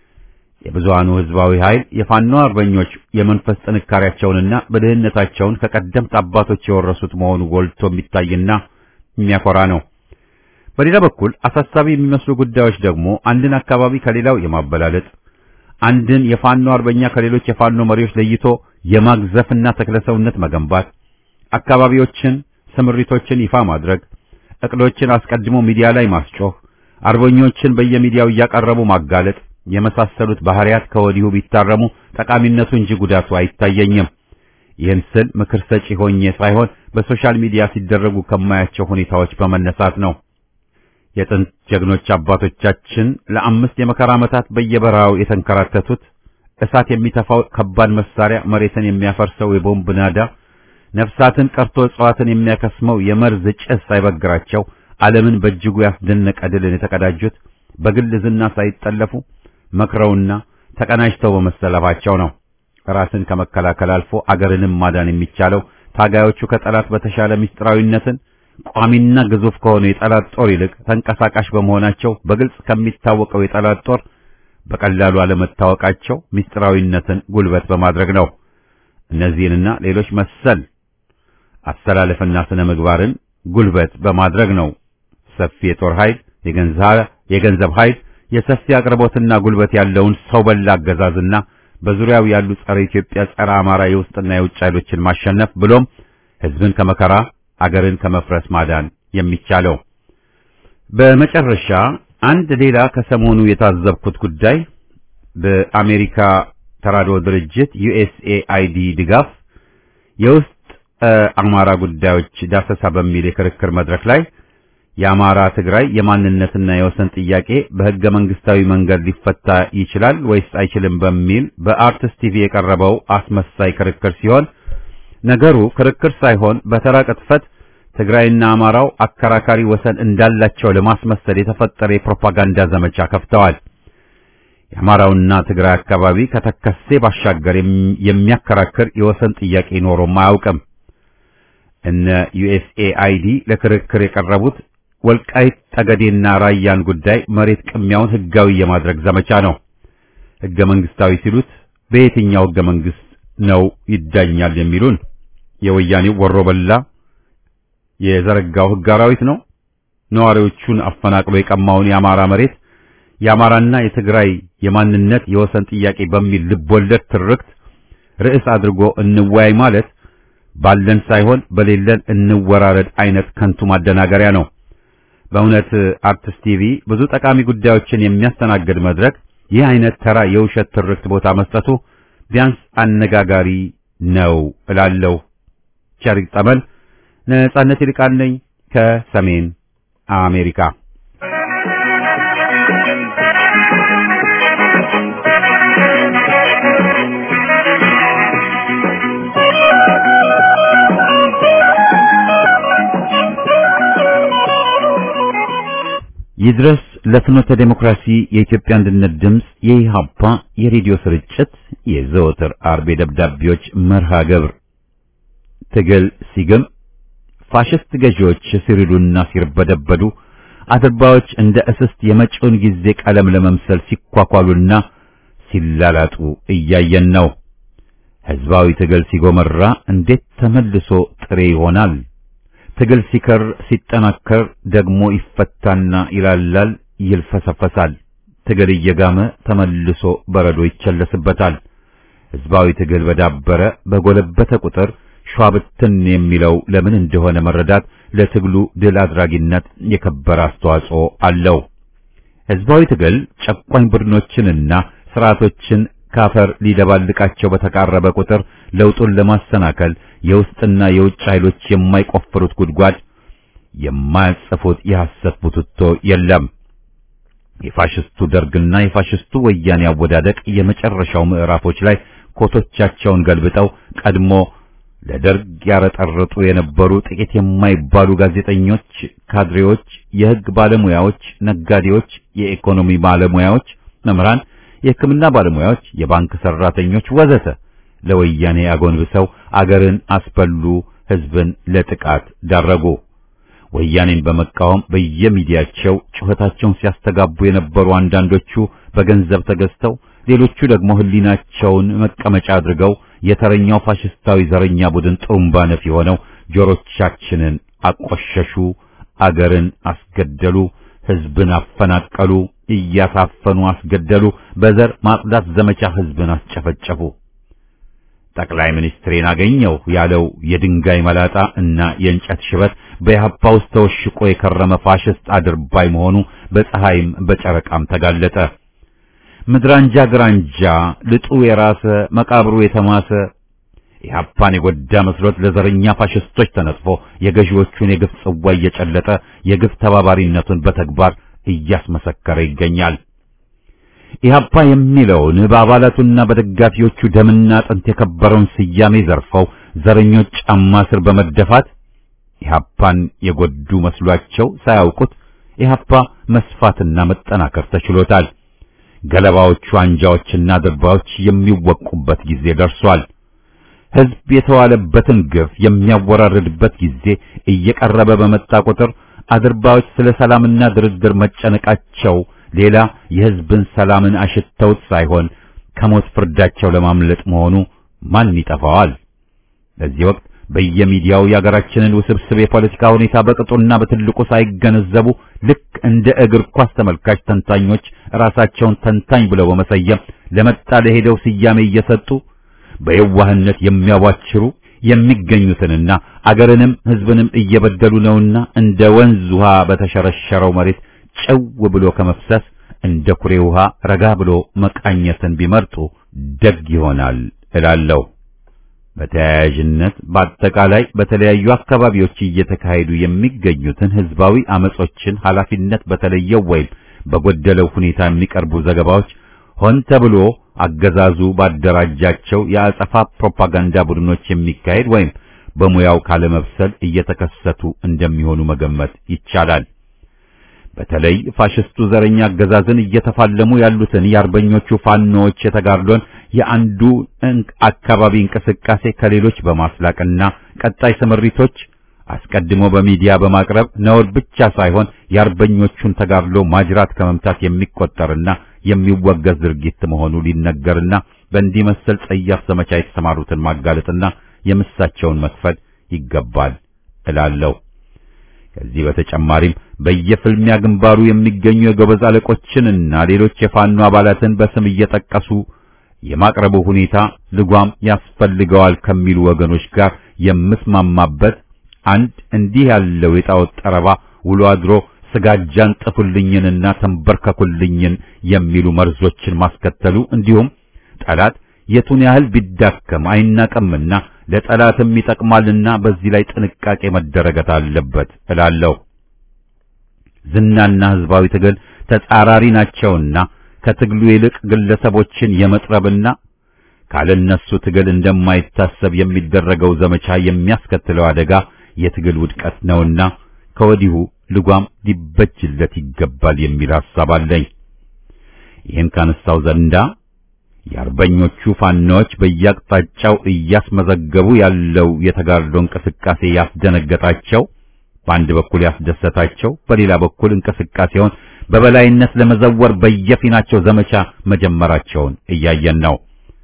የብዙሃኑ ህዝባዊ ኃይል የፋኖ አርበኞች የመንፈስ ጥንካሬያቸውንና ብልህነታቸውን ከቀደምት አባቶች የወረሱት መሆኑ ጎልቶ የሚታይና የሚያኮራ ነው። በሌላ በኩል አሳሳቢ የሚመስሉ ጉዳዮች ደግሞ አንድን አካባቢ ከሌላው የማበላለጥ አንድን የፋኖ አርበኛ ከሌሎች የፋኖ መሪዎች ለይቶ የማግዘፍና ተክለሰውነት መገንባት፣ አካባቢዎችን፣ ስምሪቶችን ይፋ ማድረግ፣ እቅዶችን አስቀድሞ ሚዲያ ላይ ማስጮህ፣ አርበኞችን በየሚዲያው እያቀረቡ ማጋለጥ የመሳሰሉት ባህሪያት ከወዲሁ ቢታረሙ ጠቃሚነቱ እንጂ ጉዳቱ አይታየኝም። ይህን ስል ምክር ሰጪ ሆኜ ሳይሆን በሶሻል ሚዲያ ሲደረጉ ከማያቸው ሁኔታዎች በመነሳት ነው። የጥንት ጀግኖች አባቶቻችን ለአምስት የመከራ ዓመታት በየበረሃው የተንከራተቱት እሳት የሚተፋው ከባድ መሳሪያ መሬትን የሚያፈርሰው የቦምብ ናዳ ነፍሳትን ቀርቶ እጽዋትን የሚያከስመው የመርዝ ጭስ ሳይበግራቸው ዓለምን በእጅጉ ያስደነቀ ድልን የተቀዳጁት በግል ዝና ሳይጠለፉ መክረውና ተቀናጅተው በመሰለፋቸው ነው። ራስን ከመከላከል አልፎ አገርንም ማዳን የሚቻለው ታጋዮቹ ከጠላት በተሻለ ምስጢራዊነትን ቋሚና ግዙፍ ከሆነ የጠላት ጦር ይልቅ ተንቀሳቃሽ በመሆናቸው በግልጽ ከሚታወቀው የጠላት ጦር በቀላሉ አለመታወቃቸው ምስጢራዊነትን ጉልበት በማድረግ ነው። እነዚህንና ሌሎች መሰል አስተላለፍና ስነ ምግባርን ጉልበት በማድረግ ነው ሰፊ የጦር ኃይል፣ የገንዘብ ኃይል፣ የሰፊ አቅርቦትና ጉልበት ያለውን ሰው በላ አገዛዝና በዙሪያው ያሉ ጸረ ኢትዮጵያ፣ ጸረ አማራ የውስጥና የውጭ ኃይሎችን ማሸነፍ ብሎም ሕዝብን ከመከራ አገርን ከመፍረስ ማዳን የሚቻለው። በመጨረሻ አንድ ሌላ ከሰሞኑ የታዘብኩት ጉዳይ በአሜሪካ ተራድኦ ድርጅት ዩኤስኤአይዲ ድጋፍ የውስጥ አማራ ጉዳዮች ዳሰሳ በሚል የክርክር መድረክ ላይ የአማራ ትግራይ የማንነትና የወሰን ጥያቄ በሕገ መንግስታዊ መንገድ ሊፈታ ይችላል ወይስ አይችልም በሚል በአርትስ ቲቪ የቀረበው አስመሳይ ክርክር ሲሆን ነገሩ ክርክር ሳይሆን በተራ ቅጥፈት ትግራይና አማራው አከራካሪ ወሰን እንዳላቸው ለማስመሰል የተፈጠረ የፕሮፓጋንዳ ዘመቻ ከፍተዋል። የአማራውና ትግራይ አካባቢ ከተከሴ ባሻገር የሚያከራክር የወሰን ጥያቄ ኖሮም አያውቅም። እነ ዩኤስኤአይዲ ለክርክር የቀረቡት ወልቃይት ጠገዴና ራያን ጉዳይ መሬት ቅሚያውን ህጋዊ የማድረግ ዘመቻ ነው። ህገ መንግስታዊ ሲሉት በየትኛው ህገ መንግስት ነው ይዳኛል የሚሉን? የወያኔው ወሮ በላ የዘረጋው ህግ አራዊት ነው? ነዋሪዎቹን አፈናቅሎ የቀማውን የአማራ መሬት የአማራና የትግራይ የማንነት የወሰን ጥያቄ በሚል ልቦለድ ትርክት ርዕስ አድርጎ እንወያይ ማለት ባለን ሳይሆን በሌለን እንወራረድ አይነት ከንቱ ማደናገሪያ ነው። በእውነት አርትስ ቲቪ ብዙ ጠቃሚ ጉዳዮችን የሚያስተናግድ መድረክ ይህ አይነት ተራ የውሸት ትርክት ቦታ መስጠቱ ቢያንስ አነጋጋሪ ነው እላለሁ። ቸር ይግጠመን። ነጻነት ይልቃል ነኝ ከሰሜን አሜሪካ። ይድረስ ለፍኖተ ዴሞክራሲ የኢትዮጵያ አንድነት ድምፅ የኢሃፓ የሬዲዮ ስርጭት የዘወትር አርብ ደብዳቤዎች መርሃ ግብር ትግል ሲግም ፋሽስት ገዢዎች ሲሪሉና ሲርበደበዱ አድርባዎች እንደ እስስት የመጪውን ጊዜ ቀለም ለመምሰል ሲኳኳሉና ሲላላጡ እያየን ነው። ሕዝባዊ ትግል ሲጎመራ እንዴት ተመልሶ ጥሬ ይሆናል? ትግል ሲከር ሲጠናከር ደግሞ ይፈታና ይላላል፣ ይልፈሰፈሳል። ትግል እየጋመ ተመልሶ በረዶ ይቸለስበታል። ሕዝባዊ ትግል በዳበረ በጎለበተ ቁጥር ሸዋብትን የሚለው ለምን እንደሆነ መረዳት ለትግሉ ድል አድራጊነት የከበረ አስተዋጽኦ አለው። ሕዝባዊ ትግል ጨቋኝ ቡድኖችንና ስርዓቶችን ካፈር ሊደባልቃቸው በተቃረበ ቁጥር ለውጡን ለማሰናከል የውስጥና የውጭ ኃይሎች የማይቆፍሩት ጉድጓድ የማያጽፉት የሐሰት ቡትቶ የለም። የፋሽስቱ ደርግና የፋሽስቱ ወያኔ አወዳደቅ የመጨረሻው ምዕራፎች ላይ ኮቶቻቸውን ገልብጠው ቀድሞ ለደርግ ያረጠረጡ የነበሩ ጥቂት የማይባሉ ጋዜጠኞች፣ ካድሬዎች፣ የሕግ ባለሙያዎች፣ ነጋዴዎች፣ የኢኮኖሚ ባለሙያዎች፣ መምህራን፣ የሕክምና ባለሙያዎች፣ የባንክ ሰራተኞች ወዘተ ለወያኔ አጎንብሰው አገርን አስበሉ፣ ሕዝብን ለጥቃት ዳረጉ። ወያኔን በመቃወም በየሚዲያቸው ጩኸታቸውን ሲያስተጋቡ የነበሩ አንዳንዶቹ በገንዘብ ተገዝተው ሌሎቹ ደግሞ ሕሊናቸውን መቀመጫ አድርገው የተረኛው ፋሽስታዊ ዘረኛ ቡድን ጥሩምባ ነፊ ሆነው ጆሮቻችንን አቆሸሹ፣ አገርን አስገደሉ፣ ሕዝብን አፈናቀሉ፣ እያሳፈኑ አስገደሉ፣ በዘር ማጽዳት ዘመቻ ሕዝብን አስጨፈጨፉ። ጠቅላይ ሚኒስትሬን አገኘው ያለው የድንጋይ መላጣ እና የእንጨት ሽበት በኢህአፓ ውስጥ ተወሽቆ የከረመ ፋሽስት አድርባይ መሆኑ በፀሐይም በጨረቃም ተጋለጠ። ምድራንጃ ግራንጃ ልጡ የራሰ መቃብሩ የተማሰ ኢህአፓን የጎዳ መስሎት ለዘረኛ ፋሽስቶች ተነጥፎ የገዢዎቹን የግፍ ጽዋ እየጨለጠ የግፍ ተባባሪነቱን በተግባር እያስመሰከረ ይገኛል። ኢህአፓ የሚለውን በአባላቱና በደጋፊዎቹ ደምና አጥንት የከበረውን ስያሜ ዘርፈው ዘረኞች ጫማ ስር በመደፋት ኢህአፓን የጎዱ መስሏቸው ሳያውቁት ኢህአፓ መስፋትና መጠናከር ተችሎታል። ገለባዎቹ አንጃዎችና ድርባዎች የሚወቁበት ጊዜ ደርሷል። ህዝብ የተዋለበትን ግፍ የሚያወራርድበት ጊዜ እየቀረበ በመጣ ቁጥር አድርባዎች ስለ ሰላምና ድርድር መጨነቃቸው ሌላ የህዝብን ሰላምን አሽተውት ሳይሆን ከሞት ፍርዳቸው ለማምለጥ መሆኑ ማን ይጠፋዋል? በዚህ ወቅት በየሚዲያው የሀገራችንን ውስብስብ የፖለቲካ ሁኔታ በቅጡና በትልቁ ሳይገነዘቡ ልክ እንደ እግር ኳስ ተመልካች ተንታኞች ራሳቸውን ተንታኝ ብለው በመሰየም ለመጣ ለሄደው ስያሜ እየሰጡ በየዋህነት የሚያዋችሩ የሚገኙትንና አገርንም ህዝብንም እየበደሉ ነውና እንደ ወንዝ ውሃ በተሸረሸረው መሬት ጭው ብሎ ከመፍሰስ እንደ ኩሬ ውሃ ረጋ ብሎ መቃኘትን ቢመርጡ ደግ ይሆናል እላለሁ። በተያያዥነት በአጠቃላይ በተለያዩ አካባቢዎች እየተካሄዱ የሚገኙትን ህዝባዊ አመጾችን ኃላፊነት በተለየው ወይም በጎደለው ሁኔታ የሚቀርቡ ዘገባዎች ሆን ተብሎ አገዛዙ ባደራጃቸው የአጸፋ ፕሮፓጋንዳ ቡድኖች የሚካሄድ ወይም በሙያው ካለመብሰል እየተከሰቱ እንደሚሆኑ መገመት ይቻላል። በተለይ ፋሽስቱ ዘረኛ አገዛዝን እየተፋለሙ ያሉትን የአርበኞቹ ፋኖዎች የተጋድሎን የአንዱ አካባቢ እንቅስቃሴ ከሌሎች በማስላቅና ቀጣይ ስምሪቶች አስቀድሞ በሚዲያ በማቅረብ ነውር ብቻ ሳይሆን የአርበኞቹን ተጋድሎ ማጅራት ከመምታት የሚቆጠርና የሚወገዝ ድርጊት መሆኑ ሊነገርና በእንዲህ መሰል ጸያፍ ዘመቻ የተሰማሩትን ማጋለጥና የምሳቸውን መክፈል ይገባል እላለሁ። ከዚህ በተጨማሪም በየፍልሚያ ግንባሩ የሚገኙ የጎበዝ አለቆችንና ሌሎች የፋኖ አባላትን በስም እየጠቀሱ የማቅረቡ ሁኔታ ልጓም ያስፈልገዋል ከሚሉ ወገኖች ጋር የምስማማበት አንድ እንዲህ ያለው የጣዖት ጠረባ ውሎ አድሮ ስጋጃን ጥፉልኝንና ተንበርከኩልኝን የሚሉ መርዞችን ማስከተሉ እንዲሁም ጠላት የቱን ያህል ቢዳከም አይናቀምና ለጠላትም ይጠቅማልና በዚህ ላይ ጥንቃቄ መደረገት አለበት እላለሁ። ዝናና ህዝባዊ ትግል ተጻራሪ ናቸውና ከትግሉ ይልቅ ግለሰቦችን የመጥረብና ካለነሱ ትግል እንደማይታሰብ የሚደረገው ዘመቻ የሚያስከትለው አደጋ የትግል ውድቀት ነውና ከወዲሁ ልጓም ሊበጅለት ይገባል የሚል ሐሳብ አለኝ። ይህን ካነሳው ዘንዳ የአርበኞቹ ፋኖች በየአቅጣጫው እያስመዘገቡ ያለው የተጋድሎ እንቅስቃሴ ያስደነገጣቸው፣ በአንድ በኩል ያስደሰታቸው፣ በሌላ በኩል እንቅስቃሴውን በበላይነት ለመዘወር በየፊናቸው ዘመቻ መጀመራቸውን እያየን ነው።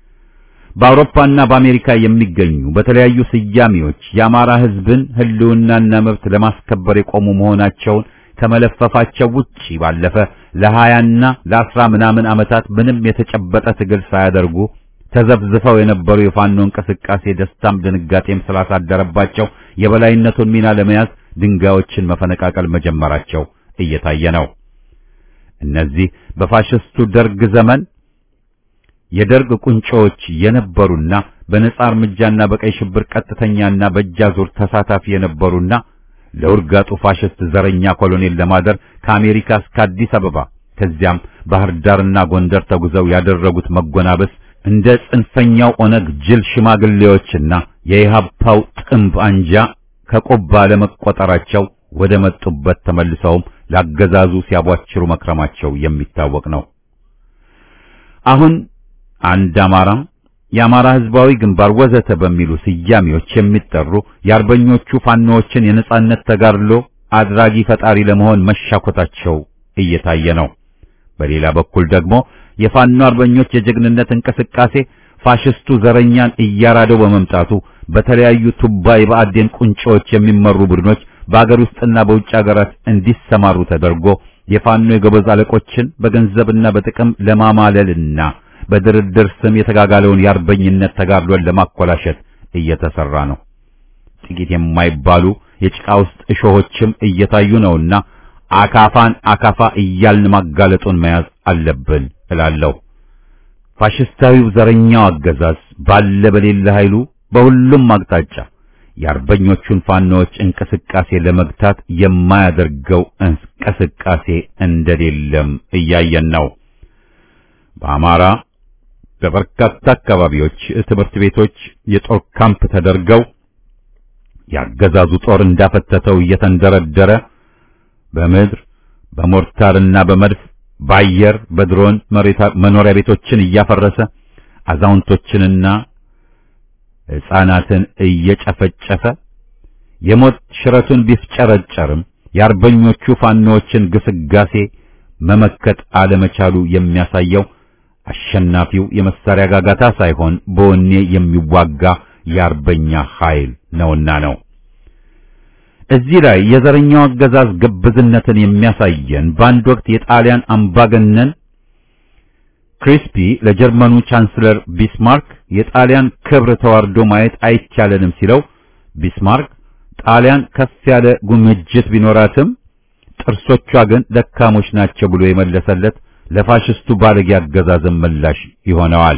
በአውሮፓና በአሜሪካ የሚገኙ በተለያዩ ስያሜዎች የአማራ ሕዝብን ሕልውናና መብት ለማስከበር የቆሙ መሆናቸውን ከመለፈፋቸው ውጪ ባለፈ ለሀያና ለአስራ ምናምን ዓመታት ምንም የተጨበጠ ትግል ሳያደርጉ ተዘብዝፈው የነበሩ የፋኖ እንቅስቃሴ ደስታም ድንጋጤም ስላሳደረባቸው የበላይነቱን ሚና ለመያዝ ድንጋዮችን መፈነቃቀል መጀመራቸው እየታየ ነው። እነዚህ በፋሽስቱ ደርግ ዘመን የደርግ ቁንጮዎች የነበሩና በነጻ እርምጃና በቀይ ሽብር ቀጥተኛና በእጃዙር ተሳታፊ የነበሩና ለውርጋጡ ፋሽስት ዘረኛ ኮሎኔል ለማደር ከአሜሪካ እስከ አዲስ አበባ ከዚያም ባህር ዳርና ጎንደር ተጉዘው ያደረጉት መጎናበስ እንደ ጽንፈኛው ኦነግ ጅል ሽማግሌዎችና የኢሃፓው ጥንብ አንጃ ከቆባ ለመቆጠራቸው ወደ መጡበት ተመልሰውም ላገዛዙ ሲያቧችሩ መክረማቸው የሚታወቅ ነው። አሁን አንድ አማራ የአማራ ህዝባዊ ግንባር ወዘተ በሚሉ ስያሜዎች የሚጠሩ የአርበኞቹ ፋኖዎችን የነጻነት ተጋድሎ አድራጊ ፈጣሪ ለመሆን መሻኮታቸው እየታየ ነው። በሌላ በኩል ደግሞ የፋኖ አርበኞች የጀግንነት እንቅስቃሴ ፋሽስቱ ዘረኛን እያራደው በመምጣቱ በተለያዩ ቱባ የብአዴን ቁንጮዎች የሚመሩ ቡድኖች በአገር ውስጥና በውጭ ሀገራት እንዲሰማሩ ተደርጎ የፋኖ የጎበዝ አለቆችን በገንዘብና በጥቅም ለማማለልና በድርድር ስም የተጋጋለውን የአርበኝነት ተጋድሎን ለማኮላሸት እየተሰራ ነው። ጥቂት የማይባሉ የጭቃ ውስጥ እሾሆችም እየታዩ ነውና አካፋን አካፋ እያልን ማጋለጡን መያዝ አለብን እላለሁ። ፋሽስታዊው ዘረኛው አገዛዝ ባለ በሌለ ኃይሉ በሁሉም አቅጣጫ የአርበኞቹን ፋኖዎች እንቅስቃሴ ለመግታት የማያደርገው እንቅስቃሴ እንደሌለም እያየን ነው። በአማራ በበርካታ አካባቢዎች ትምህርት ቤቶች የጦር ካምፕ ተደርገው ያገዛዙ ጦር እንዳፈተተው እየተንደረደረ በምድር በሞርታርና በመድፍ በአየር በድሮን መኖሪያ ቤቶችን እያፈረሰ አዛውንቶችንና ሕፃናትን እየጨፈጨፈ የሞት ሽረቱን ቢፍጨረጨርም የአርበኞቹ ፋኖዎችን ግስጋሴ መመከት አለመቻሉ የሚያሳየው አሸናፊው የመሳሪያ ጋጋታ ሳይሆን በወኔ የሚዋጋ የአርበኛ ኃይል ነውና ነው። እዚህ ላይ የዘረኛው አገዛዝ ግብዝነትን የሚያሳየን በአንድ ወቅት የጣሊያን አምባገነን ክሪስፒ ለጀርመኑ ቻንስለር ቢስማርክ የጣሊያን ክብር ተዋርዶ ማየት አይቻለንም ሲለው ቢስማርክ ጣሊያን ከፍ ያለ ጉምጅት ቢኖራትም ጥርሶቿ ግን ደካሞች ናቸው ብሎ የመለሰለት ለፋሽስቱ ባለጌ አገዛዝን ምላሽ ይሆነዋል።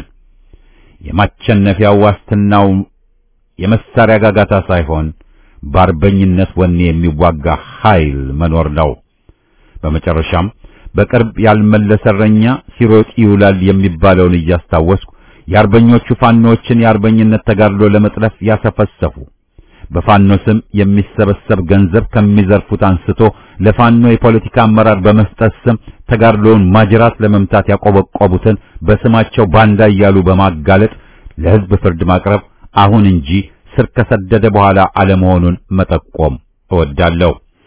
የማቸነፊያው ዋስትናው የመሳሪያ ጋጋታ ሳይሆን በአርበኝነት ወኔ የሚዋጋ ኃይል መኖር ነው። በመጨረሻም በቅርብ ያልመለሰ እረኛ ሲሮጥ ይውላል የሚባለውን እያስታወስኩ የአርበኞቹ ፋኖችን የአርበኝነት ተጋድሎ ለመጥለፍ ያሰፈሰፉ በፋኖ ስም የሚሰበሰብ ገንዘብ ከሚዘርፉት አንስቶ ለፋኖ የፖለቲካ አመራር በመስጠት ስም ተጋድሎውን ማጅራት ለመምታት ያቆበቆቡትን በስማቸው ባንዳ እያሉ በማጋለጥ ለሕዝብ ፍርድ ማቅረብ አሁን እንጂ ስር ከሰደደ በኋላ አለመሆኑን መጠቆም እወዳለሁ።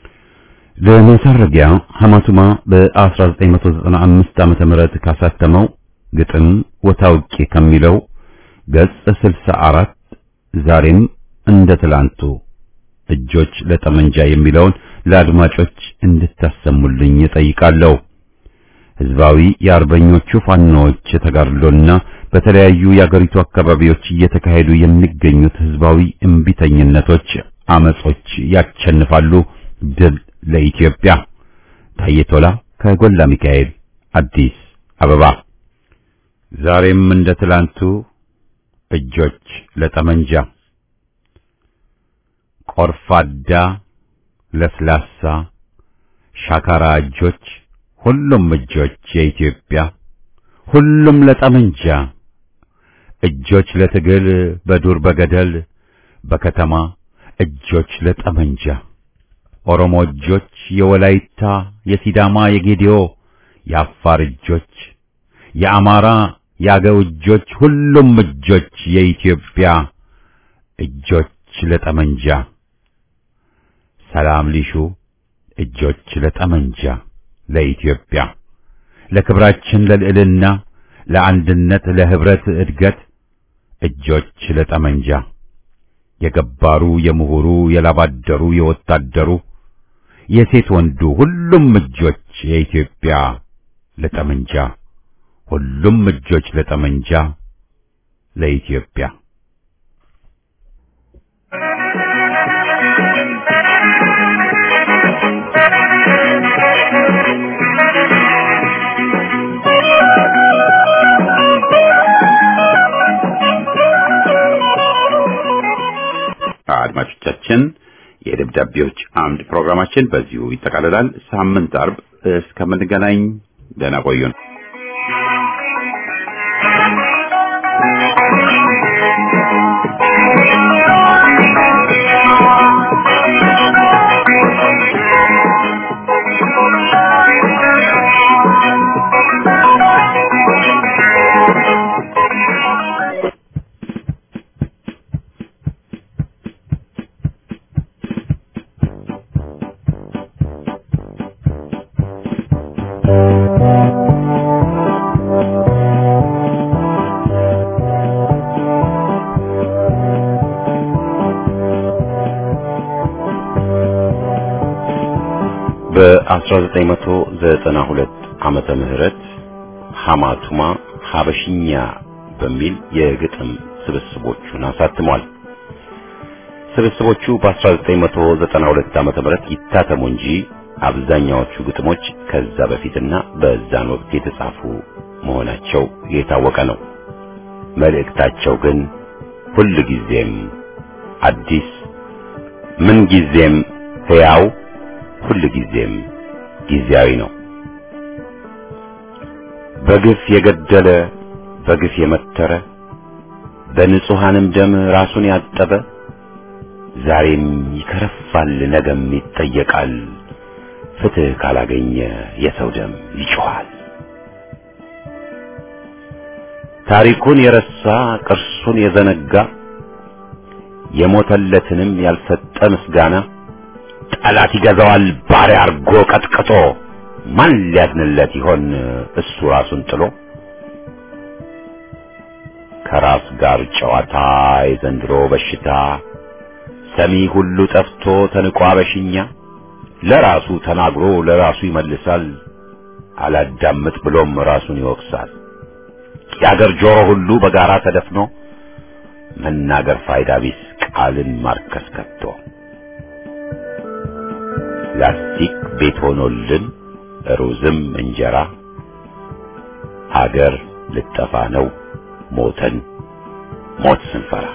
ለመሰረጊያ ሐማቱማ በ1995 ዓመተ ምህረት ካሳተመው ግጥም ወታውቂ ከሚለው ገጽ 64 ዛሬም እንደ ትላንቱ እጆች ለጠመንጃ የሚለውን ለአድማጮች እንድታሰሙልኝ እጠይቃለሁ። ህዝባዊ የአርበኞቹ ፋኖዎች ተጋድሎና በተለያዩ የአገሪቱ አካባቢዎች እየተካሄዱ የሚገኙት ህዝባዊ እምቢተኝነቶች፣ አመጾች ያሸንፋሉ። ድል ለኢትዮጵያ። ታዬ ቶላ ከጎላ ሚካኤል አዲስ አበባ። ዛሬም እንደ ትላንቱ እጆች ለጠመንጃ ቆርፋዳ ለስላሳ ሻካራ እጆች ሁሉም እጆች የኢትዮጵያ ሁሉም ለጠመንጃ እጆች ለትግል በዱር በገደል በከተማ እጆች ለጠመንጃ ኦሮሞ እጆች የወላይታ የሲዳማ የጌዲዮ የአፋር እጆች የአማራ የአገው እጆች ሁሉም እጆች የኢትዮጵያ እጆች ለጠመንጃ ሰላም ሊሹ እጆች ለጠመንጃ ለኢትዮጵያ ለክብራችን ለልዕልና ለአንድነት ለህብረት እድገት እጆች ለጠመንጃ የገባሩ የምሁሩ የላባደሩ የወታደሩ የሴት ወንዱ ሁሉም እጆች የኢትዮጵያ ለጠመንጃ ሁሉም እጆች ለጠመንጃ ለኢትዮጵያ አድማጮቻችን የደብዳቤዎች አምድ ፕሮግራማችን በዚሁ ይጠቃልላል። ሳምንት አርብ እስከምንገናኝ ደህና ቆዩን። በ1992 ዓመተ ምህረት ሐማቱማ ሐበሽኛ በሚል የግጥም ስብስቦቹን አሳትሟል። ስብስቦቹ በ1992 ዓመተ ምህረት ይታተሙ እንጂ አብዛኛዎቹ ግጥሞች ከዛ በፊትና በዛን ወቅት የተጻፉ መሆናቸው የታወቀ ነው። መልእክታቸው ግን ሁል ጊዜም አዲስ ምን ጊዜም ሕያው ሁል ጊዜም ጊዜያዊ ነው። በግፍ የገደለ በግፍ የመተረ በንጹሐንም ደም ራሱን ያጠበ ዛሬም ይከረፋል፣ ነገም ይጠየቃል። ፍትሕ ካላገኘ የሰው ደም ይጮኻል። ታሪኩን የረሳ ቅርሱን የዘነጋ የሞተለትንም ያልሰጠ ምስጋና ጠላት ይገዛዋል ባሪያ አርጎ ቀጥቅጦ ማን ሊያዝንለት ይሆን እሱ ራሱን ጥሎ ከራስ ጋር ጨዋታ የዘንድሮ በሽታ ሰሚ ሁሉ ጠፍቶ ተንቋ በሽኛ ለራሱ ተናግሮ ለራሱ ይመልሳል አላዳምጥ ብሎም ራሱን ይወቅሳል የአገር ጆሮ ሁሉ በጋራ ተደፍኖ መናገር ፋይዳ ቢስ ቃልን ማርከስ ከቶ ላስቲክ ቤት ሆኖልን ሩዝም እንጀራ ሀገር ልጠፋ ነው ሞተን ሞት ስንፈራ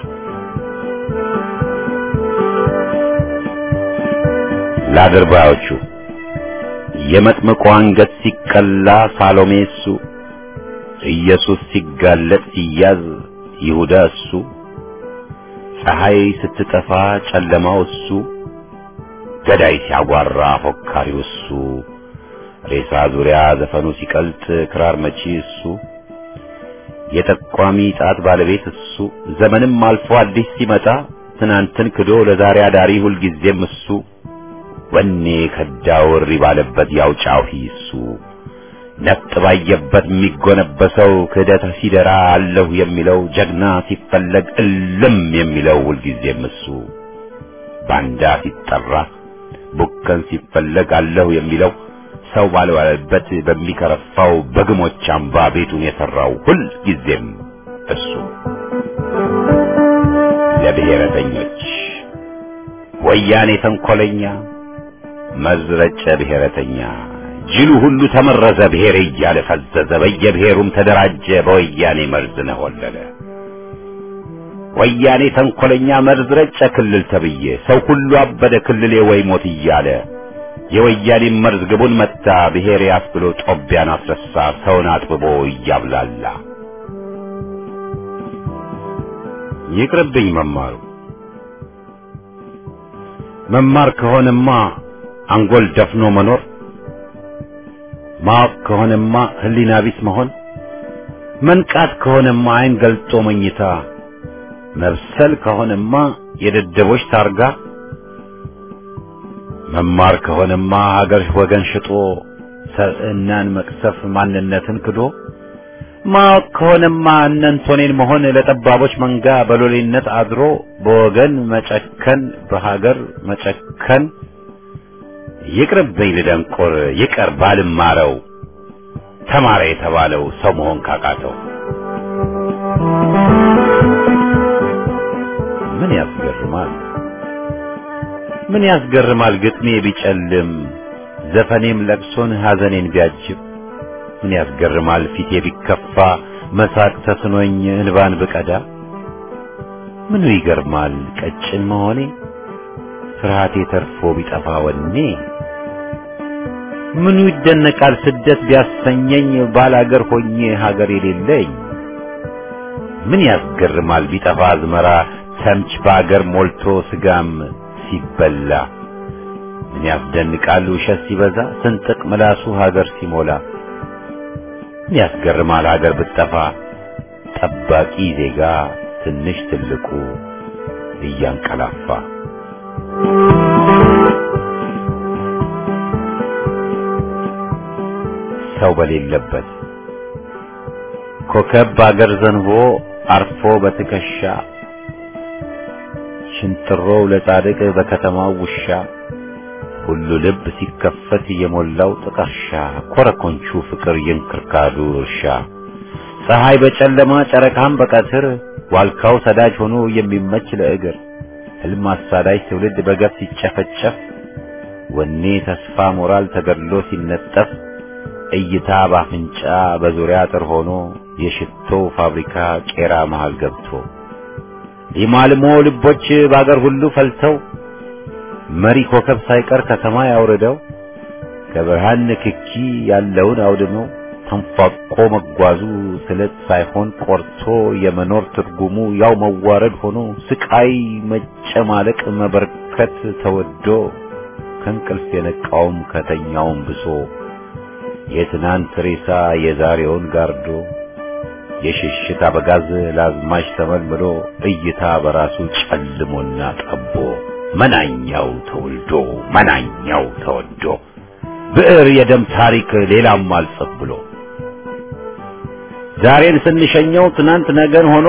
ለአድርባዮቹ የመጥምቁ አንገት ሲቀላ ሳሎሜ እሱ ኢየሱስ ሲጋለጥ ሲያዝ ይሁዳ እሱ ፀሐይ ስትጠፋ ጨለማው እሱ ገዳይ ሲያጓራ ፎካሪው እሱ ሬሳ ዙሪያ ዘፈኑ ሲቀልጥ ክራር መቺ እሱ የጠቋሚ ጣት ባለቤት እሱ ዘመንም አልፎ አዲስ ሲመጣ ትናንትን ክዶ ለዛሬ አዳሪ ሁልጊዜም እሱ ወኔ ከዳው እሪ ባለበት ያው ጫሂ እሱ ነፍጥ ባየበት የሚጎነበሰው ክህደት ሲደራ አለሁ የሚለው ጀግና ሲፈለግ እልም የሚለው ሁልጊዜም እሱ ባንዳ ሲጠራ ቡከን ሲፈለግ አለሁ የሚለው ሰው ባልዋለበት በሚከረፋው በግሞች አምባ ቤቱን የሠራው ሁል ጊዜም እሱ ለብሔረተኞች ወያኔ ተንኰለኛ መዝረጨ ብሔረተኛ ጅሉ ሁሉ ተመረዘ ብሔር እያለ ፈዘዘ በየብሔሩም ተደራጀ በወያኔ መርዝ ነሆለለ ወያኔ ተንኰለኛ መርዝ ረጨ ክልል ተብዬ ሰው ሁሉ አበደ ክልሌ ወይ ሞት እያለ የወያኔ መርዝ ግቡን መታ ብሔር ያስብሎ ጦቢያን አስረሳ ሰውን አጥብቦ እያብላላ ይቅርብኝ መማሩ መማር ከሆነማ አንጎል ደፍኖ መኖር ማወቅ ከሆነማ ሕሊና ቢስ መሆን መንቃት ከሆነማ ዓይን ገልጦ መኝታ መብሰል ከሆነማ የደደቦች ታርጋ መማር ከሆነማ ሀገር ወገን ሽጦ ሰብዕናን መቅሰፍ ማንነትን ክዶ ማወቅ ከሆነማ እነንቶኔን መሆን ለጠባቦች መንጋ በሎሌነት አድሮ በወገን መጨከን በሀገር መጨከን ይቅርብኝ ልደንቆር ይቀር ባልማረው ተማረ የተባለው ሰው መሆን ካቃተው ምን ያስገርማል ምን ያስገርማል ግጥሜ ቢጨልም ዘፈኔም ለቅሶን ሐዘኔን ቢያጅብ ምን ያስገርማል ፊቴ ቢከፋ መሳቅ ተስኖኝ እንባን ብቀዳ ምኑ ይገርማል ቀጭን መሆኔ ፍርሃቴ ተርፎ ቢጠፋ ወኔ ምኑ ይደነቃል ስደት ቢያሰኘኝ ባላገር ሆኜ ሀገር የሌለኝ ምን ያስገርማል ቢጠፋ አዝመራ ተምች በአገር ሞልቶ ስጋም ሲበላ ምን ያስደንቃል ውሸት ሲበዛ ስንጥቅ ምላሱ ሀገር ሲሞላ ምን ያስገርማል ሀገር ብትጠፋ ጠባቂ ዜጋ ትንሽ ትልቁ እያንቀላፋ ሰው በሌለበት ኮከብ በአገር ዘንቦ አርፎ በትከሻ ሽንጥሮው ለጻድቅ በከተማው ውሻ ሁሉ ልብ ሲከፈት የሞላው ጥቀርሻ ኮረኮንቹ ፍቅር የእንክርካዱ እርሻ ፀሐይ በጨለማ ጨረቃም በቀትር ዋልካው ሰዳጅ ሆኖ የሚመች ለእግር ሕልም አሳዳጅ ትውልድ በገፍ ሲጨፈጨፍ ወኔ ተስፋ ሞራል ተገድሎ ሲነጠፍ እይታ ባፍንጫ በዙሪያ አጥር ሆኖ የሽቶ ፋብሪካ ቄራ መሃል ገብቶ የማልሞ ልቦች በአገር ሁሉ ፈልተው መሪ ኮከብ ሳይቀር ከሰማይ አውርደው ከብርሃን ንክኪ ያለውን አውድመው ተንፏቆ መጓዙ ስለት ሳይሆን ቆርቶ የመኖር ትርጉሙ ያው መዋረድ ሆኖ ስቃይ መጨማለቅ መበርከት ተወዶ ከእንቅልፍ የነቃውም ከተኛውም ብሶ የትናንት ሬሳ የዛሬውን ጋርዶ የሽሽት አበጋዝ ለአዝማች ተመልምሎ እይታ በራሱ ጨልሞና ጠቦ መናኛው ተወልዶ መናኛው ተወዶ ብዕር የደም ታሪክ ሌላም አልጽፍ ብሎ ዛሬን ስንሸኘው ትናንት ነገን ሆኖ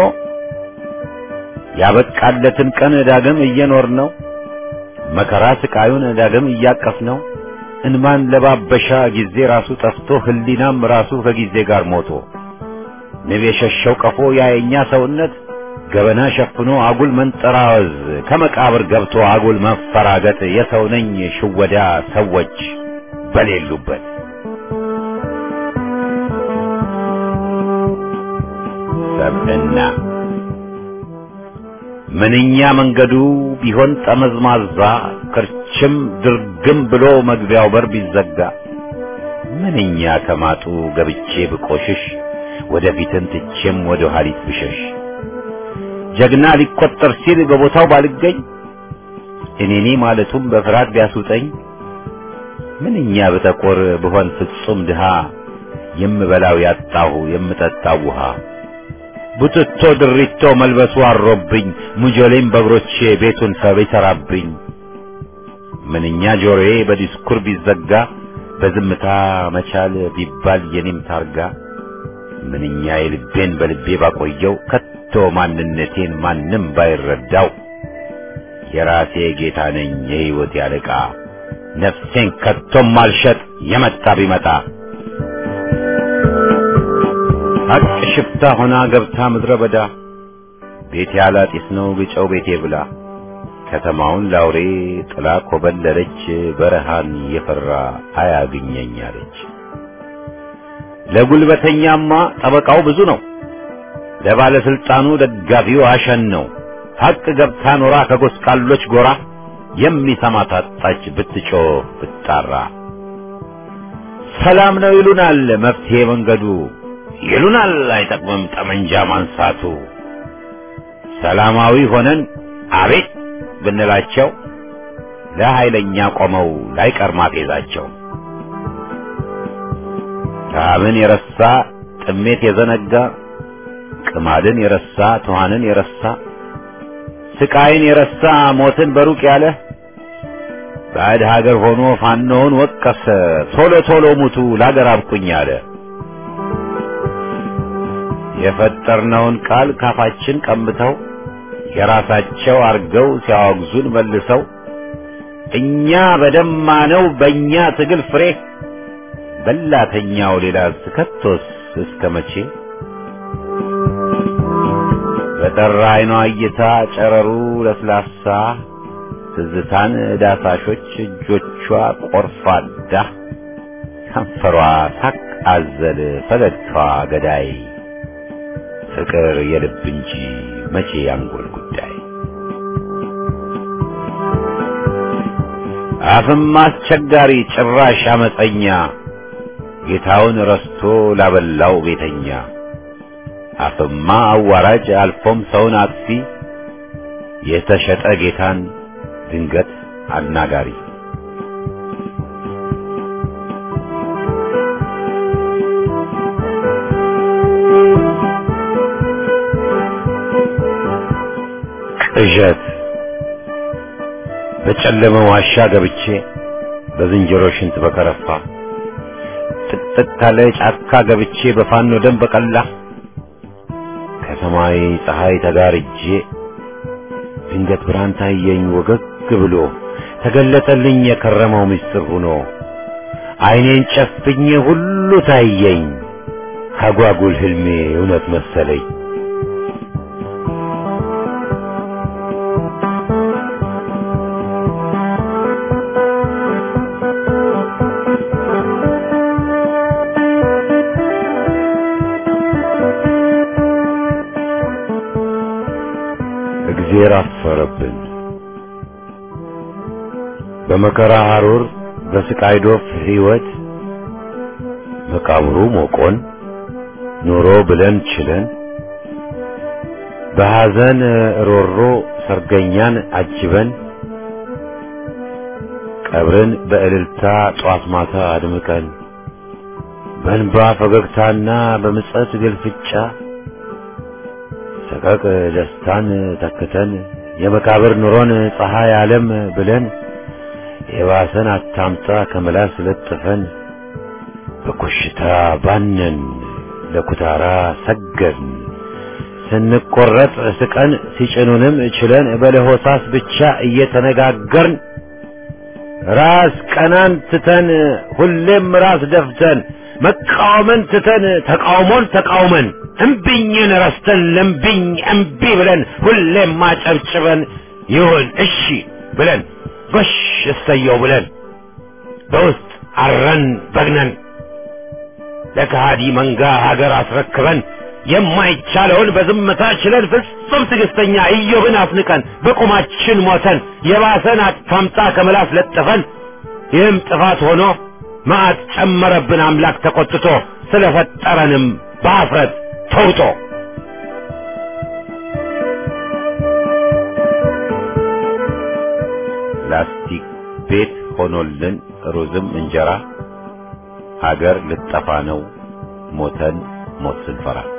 ያበቃለትን ቀን ዳግም እየኖር ነው መከራ ስቃዩን ዳግም እያቀፍ ነው እንማን ለባበሻ ጊዜ ራሱ ጠፍቶ ህሊናም ራሱ ከጊዜ ጋር ሞቶ ንብ የሸሸው ቀፎ ያየኛ ሰውነት ገበና ሸፍኖ አጉል መንጠራወዝ ከመቃብር ገብቶ አጉል መፈራገጥ የሰው ነኝ ሽወዳ ሰዎች በሌሉበት ሰብዕና ምንኛ መንገዱ ቢሆን ጠመዝማዛ ክርችም ድርግም ብሎ መግቢያው በር ቢዘጋ ምንኛ ከማጡ ገብቼ ብቆሽሽ ወደፊትን ትቼም ወደ ኋሊት ብሸሽ ጀግና ሊቆጠር ሲል በቦታው ባልገኝ እኔኔ ማለቱም በፍርሃት ቢያስውጠኝ ምንኛ ብጠቆር ብሆን ፍጹም ድሃ የምበላው ያጣሁ የምጠጣው ውሃ ቡትቶ ድሪቶ መልበሱ አሮብኝ ሙጆሌም በእግሮቼ ቤቱን ሰብ ይሠራብኝ ምንኛ ጆሮዬ በዲስኩር ቢዘጋ በዝምታ መቻል ቢባል የኔም ታርጋ ምንኛ የልቤን በልቤ ባቆየው ከቶ ማንነቴን ማንም ባይረዳው የራሴ ጌታ ነኝ የሕይወት ያለቃ ነፍሴን ከቶም ማልሸጥ የመጣ ቢመጣ ሀቅ ሽፍታ ሆና ገብታ ምድረ በዳ ቤት ያላጢስ ነው ግጨው ቤቴ ብላ ከተማውን ላውሬ ጥላ ኮበለለች በረሃን የፈራ አያግኘኝ አለች። ለጉልበተኛማ ጠበቃው ብዙ ነው፣ ለባለስልጣኑ ደጋፊው አሸን ነው። ሀቅ ገብታ ኖራ ከጎስቋሎች ጎራ የሚሰማ ታጣች ብትጮህ ብትጣራ። ሰላም ነው ይሉናል መፍትሄ መንገዱ ይሉናል አይጠቅምም ጠመንጃ ማንሳቱ። ሰላማዊ ሆነን አቤት ብንላቸው ለኃይለኛ ቆመው ላይቀር ማፌዛቸው። ረሃብን የረሳ ጥሜት የዘነጋ ቅማድን የረሳ ትኋንን የረሳ ስቃይን የረሳ ሞትን በሩቅ ያለ ባዕድ ሀገር ሆኖ ፋኖውን ወቀሰ ቶሎ ቶሎ ሙቱ ላገር አብቁኝ አለ። የፈጠርነውን ቃል ካፋችን ቀምተው የራሳቸው አርገው ሲያወግዙን መልሰው እኛ በደማነው በእኛ ትግል ፍሬ በላተኛው ሌላ ከቶስ እስከ መቼ በጠራ አይኗ እይታ ጨረሩ ለስላሳ ትዝታን ዳሳሾች እጆቿ ቆርፋዳ ከንፈሯ ሳቅ አዘል ፈገግታዋ ገዳይ ፍቅር የልብ እንጂ መቼ ያንጎል ጉዳይ አፍም አስቸጋሪ ጭራሽ አመፀኛ ጌታውን ረስቶ ላበላው ቤተኛ አፍማ አዋራጅ አልፎም ሰውን አጥፊ የተሸጠ ጌታን ድንገት አናጋሪ ቅዠት በጨለመ ዋሻ ገብቼ በዝንጀሮ ሽንት በከረፋ ጥቅጥቅ ካለ ጫካ ገብቼ በፋኖ ደም በቀላ ከሰማይ ፀሐይ ተጋርጄ ድንገት ብርሃን ታየኝ ወገግ ብሎ ተገለጠልኝ የከረመው ምስጢር ሆኖ ዓይኔን ጨፍኜ ሁሉ ታየኝ ካጓጉል ህልሜ እውነት መሰለኝ። እግዚአብሔር አፈረብን። በመከራ ሐሩር በስቃይ ዶፍ ሕይወት መቃብሩ ሞቆን ኑሮ ብለን ችለን በሐዘን ሮሮ ሰርገኛን አጅበን ቀብርን በእልልታ ጧት ማታ አድምቀን በእንባ ፈገግታና በምጸት ግልፍጫ ሰቀቅ ደስታን ተክተን የመቃብር ኑሮን ፀሐይ ዓለም ብለን የባሰን አታምጣ ከመላስ ለጥፈን በኮሽታ ባነን ለኩታራ ሰገድን ስንቆረጥ ስቀን ሲጭኑንም ችለን በለሆሳስ ብቻ እየተነጋገርን ራስ ቀናን ትተን ሁሌም ራስ ደፍተን መቃወምን ትተን ተቃውሞን ተቃውመን እምቢኝን ረስተን ለምቢኝ እምቢ ብለን ሁሌም ማጨብጭበን ይሁን እሺ ብለን ጎሽ እሰየው ብለን በውስጥ አረን በግነን ለከሃዲ መንጋ ሀገር አስረክበን የማይቻለውን በዝምታ ችለን ፍጹም ትዕግስተኛ ኢዮብን አስንቀን በቁማችን ሞተን የባሰን አታምጣ ከምላስ ለጥፈን ይህም ጥፋት ሆኖ መዓት ጨመረብን አምላክ ተቆጥቶ ስለፈጠረንም በአፍረት ተውጦ ላስቲክ ቤት ሆኖልን ሩዝም እንጀራ ሀገር ልጠፋ ነው ሞተን ሞት ስንፈራ